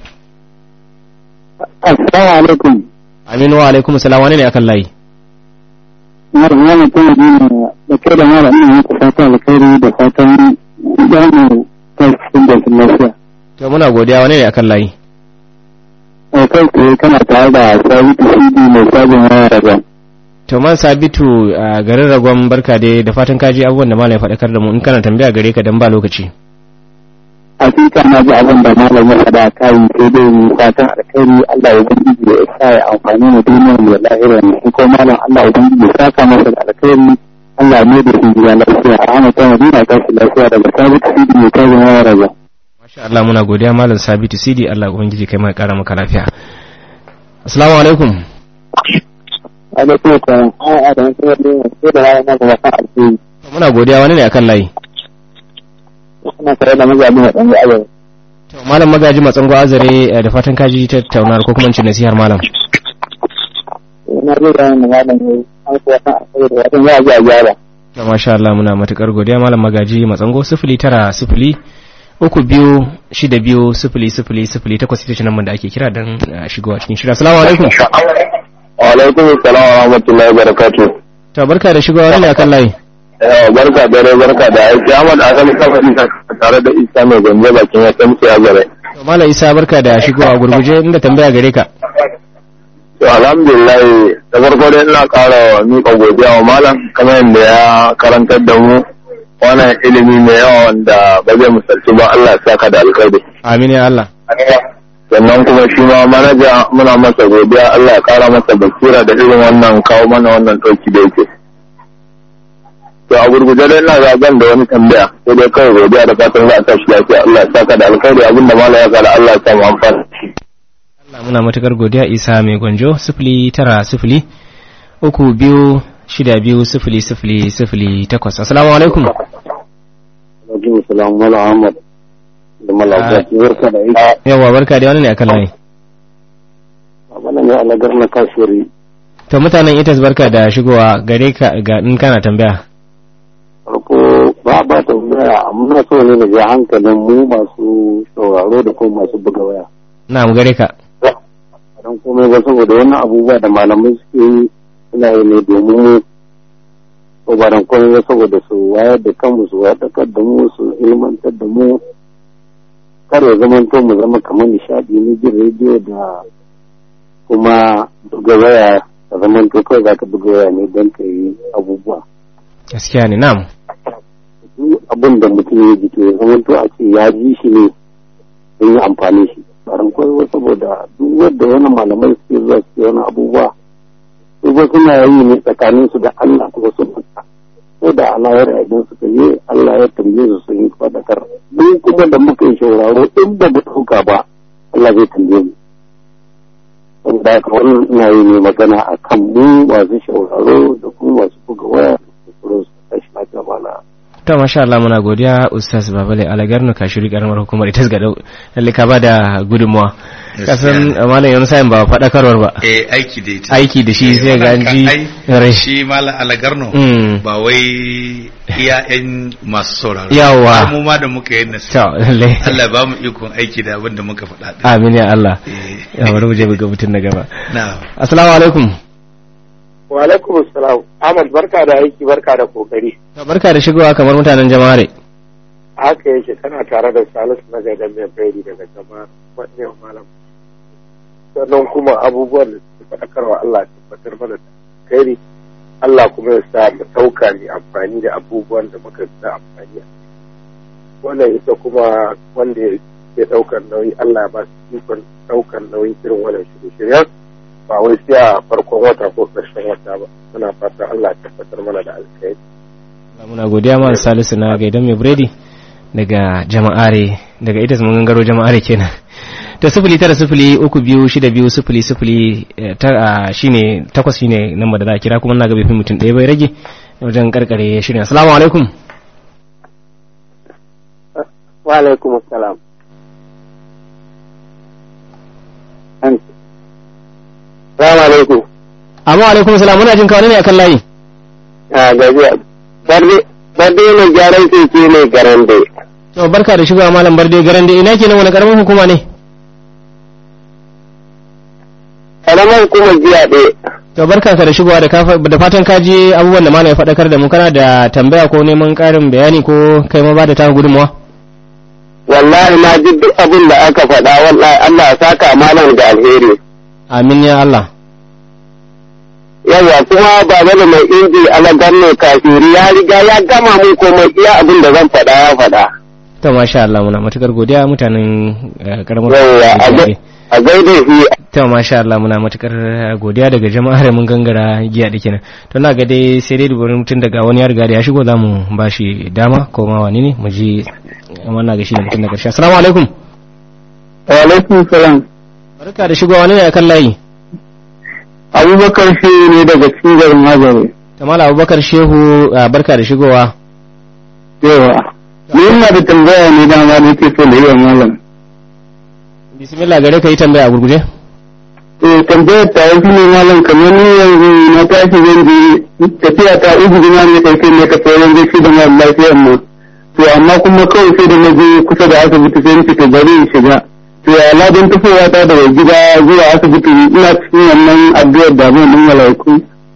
assalamu alaikum
aminu wa alaikum salam wani ne a kallayi
mara yana ta yi da kai da mara ina muku fata alkhairi da fatan zamu ta cikin da lafiya
to muna godiya wani ne a kallayi
a kai tsaye kana tare da sabitu cd mai sabon waya daga
to man sabitu a garin ragon barka dai da fatan kaji abubuwan da malam ya faɗakar da mu in kana tambaya gare ka dan ba lokaci
hakika na ji abin da malam ya faɗa kai sai dai mu fatan alkhairi Allah ya ubangiji ya sa ya amfani mu duniyar mu da lahira ne ko malam Allah ya ubangiji ya saka masa da alkhairi Allah ne da shi ya lafiya a hana ta madina ta shi lafiya daga sabitu cd mai sabon waya daga
masha Allah muna godiya malam sabitu cd Allah ubangiji kai mai kara maka lafiya assalamu alaikum
alaikum salam a da wasu wani sai da rana ga wasan alheri
muna godiya wani ne akan layi
suna tare da mazaɓi na ɗan ya'ayar
to malam magaji matsango azare da fatan kaji tattaunar ko kuma cin nasihar malam
na zai da wani malam ne an kuwa san alheri da wajen ya ji a gyara
to masha Allah muna matukar godiya malam magaji matsango sifili tara sifili uku biyu shida biyu sifili sifili sifili takwas ita ce nan da ake kira don shigowa cikin shirya assalamu alaikum
wa alaikum salam wa rahmatullahi wa barakatuh
to barka da shigowa wani ne akan layi
yawa barka da rai barka da aiki Ahmad Asali Kafari tare da Isa mai gombe bakin ya san ya gare
to malam Isa barka da shigowa gurguje inda tambaya gare ka
to alhamdulillah da farko dai ina ƙara miƙa godiya wa malam kamar yadda ya karantar da mu wannan ilimi mai yawa wanda ba zai misalci ba Allah ya saka da alkhairi
amin ya Allah
sannan kuma shi ma manaja muna masa godiya Allah ya kara masa basira da irin wannan kawo mana wannan ɗauki da yake to a gurguje dai ina zaben da wani tambaya sai dai kawai godiya da fatan za a tashi lafiya Allah ya saka da alkhairi abinda malam ya kara Allah ya samu amfani
Allah muna matukar godiya Isa mai gwanjo sifili tara sifili uku biyu shida biyu sifili sifili sifili takwas assalamu alaikum
alaikum salam mala ahmad da mala barka da aiki
yawa barka da wani ne akan layi
wannan ne alagar na kasuwari
to mutanen itas barka da shigowa gare ka ga in kana tambaya
farko ba ba tambaya amma so ne da ja hankalin mu masu sauraro da kuma masu buga waya
na mu gare ka
don komai ba saboda wannan abubuwa da malamai suke yi suna yi ne domin mu ko ba don komai ba saboda su wayar da kanmu su wayar da mu su ilmantar da mu kar ya zama to mu zama kamar nishadi na jin rediyo da kuma buga waya ka zama to kawai za ka buga waya ne don ka yi abubuwa
gaskiya ne na'am
duk abin da mutum ya ji to ya zama to a ce ya ji shi ne don yi amfani shi barin kawai saboda duk wanda wani malamai suke zuwa suke wani abubuwa su ba suna yi ne tsakanin su da Allah kuma su fata ko da alayar idan suka yi Allah ya tambaye su sun yi fadakar duk kuma da muka yi shauraro in ba mu ɗauka ba Allah zai tambaye mu saboda haka wannan ina yi ne magana a kan mu masu shauraro da kuma masu buga waya da kuma su tashi lafiya mana
to masha Allah muna godiya ustaz babale alagarnu ka shiri karamar hukumar ita ga lalle ka bada gudunmuwa kasan malam yanzu sayin ba faɗakarwar ba
eh aiki da ita
aiki da shi sai ga ji
rai shi malam alagarno ba wai iya yan masu sauraro
yawa
mu ma da muka yi nasu
to lalle
Allah ba mu ikon aiki da abin da muka faɗa
amin ya Allah ya bari mu je ga mutum na gaba
na'am
assalamu alaikum
wa alaikum assalam Ahmad barka da aiki barka da kokari
barka da shigowa kamar mutanen jama'are
haka yake kana tare da Salisu na gaidan mai bayani daga jama'a wannan malam sannan kuma abubuwan da suke faɗakarwa Allah ya tabbatar mana da kairi Allah kuma ya sa mu ɗauka ne amfani da abubuwan da muka da amfani wannan ita kuma wanda ya ɗaukar nauyi Allah ya ba su ikon ɗaukar nauyin irin wannan shirye-shiryen ba wai sai a farkon wata ko ƙarshen wata ba muna fatan Allah ya tabbatar mana da alkhairi
muna godiya ma salisu na gaidan mai biredi daga jama'are daga ita mun gangaro jama'are kenan to sifili tara sifili uku biyu shida biyu sifili sifili tara shine takwas shine namba da za a kira kuma na ga bai fi mutum ɗaya bai rage wajen karkare shirin assalamu alaikum
wa alaikum assalam Salamu alaikum.
amma alaikum salam muna jin kawai ne akan layi
A gajiya. Barde barde mai gyaran keke mai garande.
to barka da shigowa malam barde garan da ina kenan wani karamin hukuma ne
Karamar kuma jiya ɗaya.
to barka ka da shigowa da kafa- da fatan ka ji abubuwan da malam ya faɗakar da mu kana da tambaya ko neman ƙarin bayani ko kai ma ba da taka gudunmawa
Wallahi na ji duk abin da aka faɗa wallahi Allah ya saka malam da alheri.
amin ya Allah
Yawwa kuma baba da mai inji alagar mai kafiri ya riga ya gama mun komai iya abin da zan faɗa ya faɗa.
to masha Allah muna matukar godiya mutanen eh, karamar
Yawwa a
hukumar
gai- a gaida shi
to masha Allah muna matukar godiya daga jama'ar mun gangara giya da kenan to na ga dai sai dai dubarin mutum daga wani ya riga da ya shigo za mu ba shi dama ko ma wani ne mu ji wannan ga shi ne mutum da karshe assalamu alaikum
Wa alaikum salam.
barka da shigowa wani ne akan layi
Abubakar shi ne daga cikin garin Mazari.
Tamala Abubakar Shehu ah, barka da shigowa
Yawa. Ni ina da tambaya ne dama da yake so da yi wa malam.
bismillah gare ka yi tambaya a gurguje
Eh tambayar ta yi ne malam kamar ni yanzu na tashi zan je tafiya ta uku gina ne ɗauke ne ka sauran zai shi da mara lafiyar mu. To amma kuma kawai sai da na je kusa da asibiti sai in fita bari in shiga. To ya ladan tafowa ta daga gida zuwa asibiti ina cikin wannan addu'ar da mun din malaiku.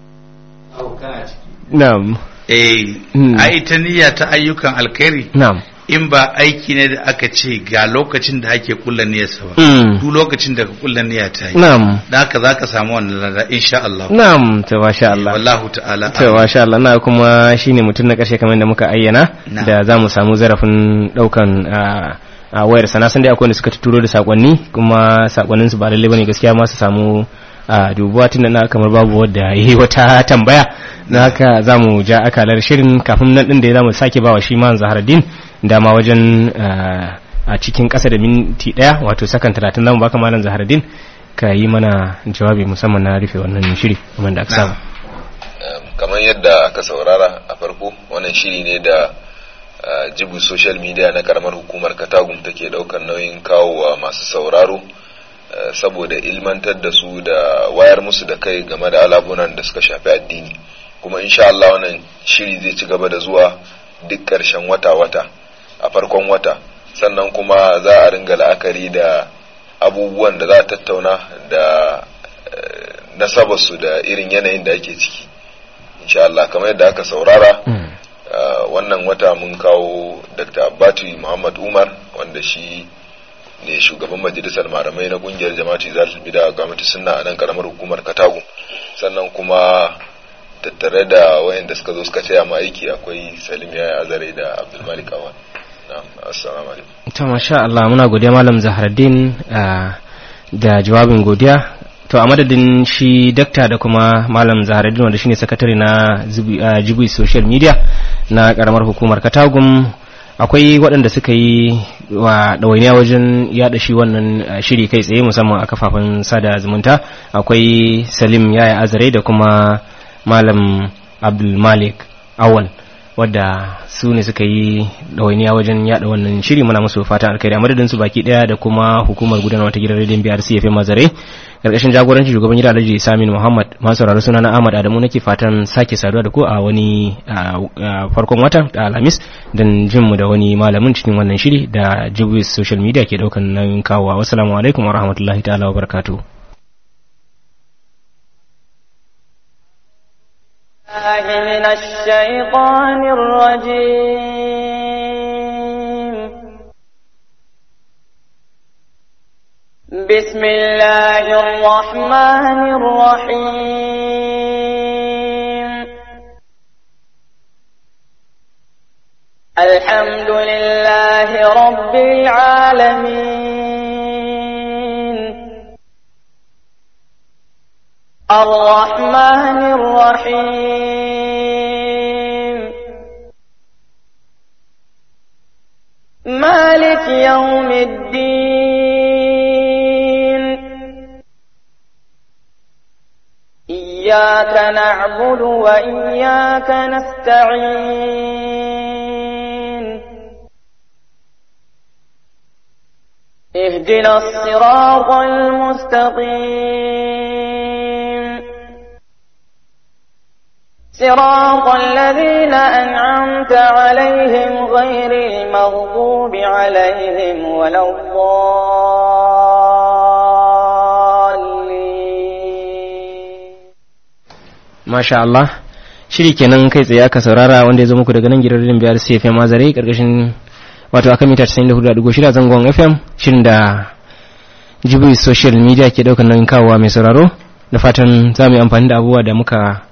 na'am
eh
Hmm.
a ita niyya ta ayyukan alkhairi
na'am
in ba aiki ne da aka ce ga lokacin da ake kulla niyyarsa ba
Mm.
duk lokacin da ka kulla niyya ta yi
na'am
da haka za ka samu wannan lada insha Allah
na'am to masha Allah
wallahu ta'ala
to masha Allah na kuma shine mutum na karshe kamar da muka ayyana
Na'am.
da za mu samu zarafin daukan ah, a wayar sana san dai akwai wanda suka turo da sakonni kuma sakonnin su ba lalle bane gaskiya ma su samu a dubuwa tun na kamar babu wadda yi wata tambaya na haka za mu ja akalar shirin kafin nan din da za mu sake bawa shi man zaharaddin dama wajen ah, a cikin ƙasa da minti ɗaya wato sakan talatin za mu baka malam zaharaddin ka yi mana jawabi musamman na rufe wannan shiri kamar da aka saba
Um, kamar yadda aka saurara a farko wannan shiri ne da uh, jibu social media na karamar hukumar katagum take daukar nauyin kawo wa masu sauraro uh, saboda ilmantar da su da wayar musu da kai game da alabunan da suka shafi addini kuma insha Allah wannan shiri zai ci gaba da zuwa duk ƙarshen wata-wata a farkon wata sannan kuma za a ringa la'akari da abubuwan da za a tattauna da eh, nasabarsu da irin yanayin da ake ciki insha Allah kamar yadda aka saurara uh, wannan wata mun kawo Dr. Abbatu Muhammad Umar wanda shi ne shugaban majalisar malamai na kungiyar jama'atu zalatul bida gwamnati sunna a nan karamar hukumar Katago sannan kuma tattare da wayanda suka zo suka taya mu aiki akwai Salim Yaya Azare da Abdul Malik Awan na'am assalamu alaikum
to masha Allah muna godiya malam Zahraddin ah, da jawabin godiya to a madadin shi dakta da kuma malam Zahraddin wanda shine sakatare na Zubi- ah, Jibi social media na karamar hukumar Katagum akwai waɗanda suka yi wa ɗawainiya wajen yaɗa shi wannan ah, shiri kai tsaye musamman a kafafen sada zumunta akwai Salim Yaya Azare da kuma malam Abdul Malik Awal wadda su ne suka yi ɗawainiya wajen yada wannan shiri muna musu fatan alkhairi a madadin su baki daya da kuma hukumar gudanarwa ta gidan rediyon BRC FM Mazare karkashin jagorancin shugaban gidan Alhaji Samin Muhammad masu sauraro suna na Ahmad Adamu nake fatan sake saduwa da ku a wani a- a farkon wata da Alhamis dan jin mu da wani malamin cikin wannan shiri da Jibwis social media ke daukan nauyin kawowa wassalamu alaikum wa rahmatullahi ta'ala wa barakatuh
الله من الشيطان الرجيم بسم الله الرحمن الرحيم الحمد لله رب العالمين الرحمن الرحيم مالك يوم الدين إياك نعبد وإياك نستعين اهدنا الصراط المستقيم صراط الذين أنعمت عليهم غير المغضوب عليهم ولا الضالين
masha Allah shiri kenan kai tsaye aka saurara wanda ya zo muku daga nan gidan rediyon biyar CFM Azare karkashin wato akan mita 94.6 zangon FM shirin da Jibril social media ke daukar nauyin kawowa mai sauraro da fatan za mu yi amfani da abubuwa da muka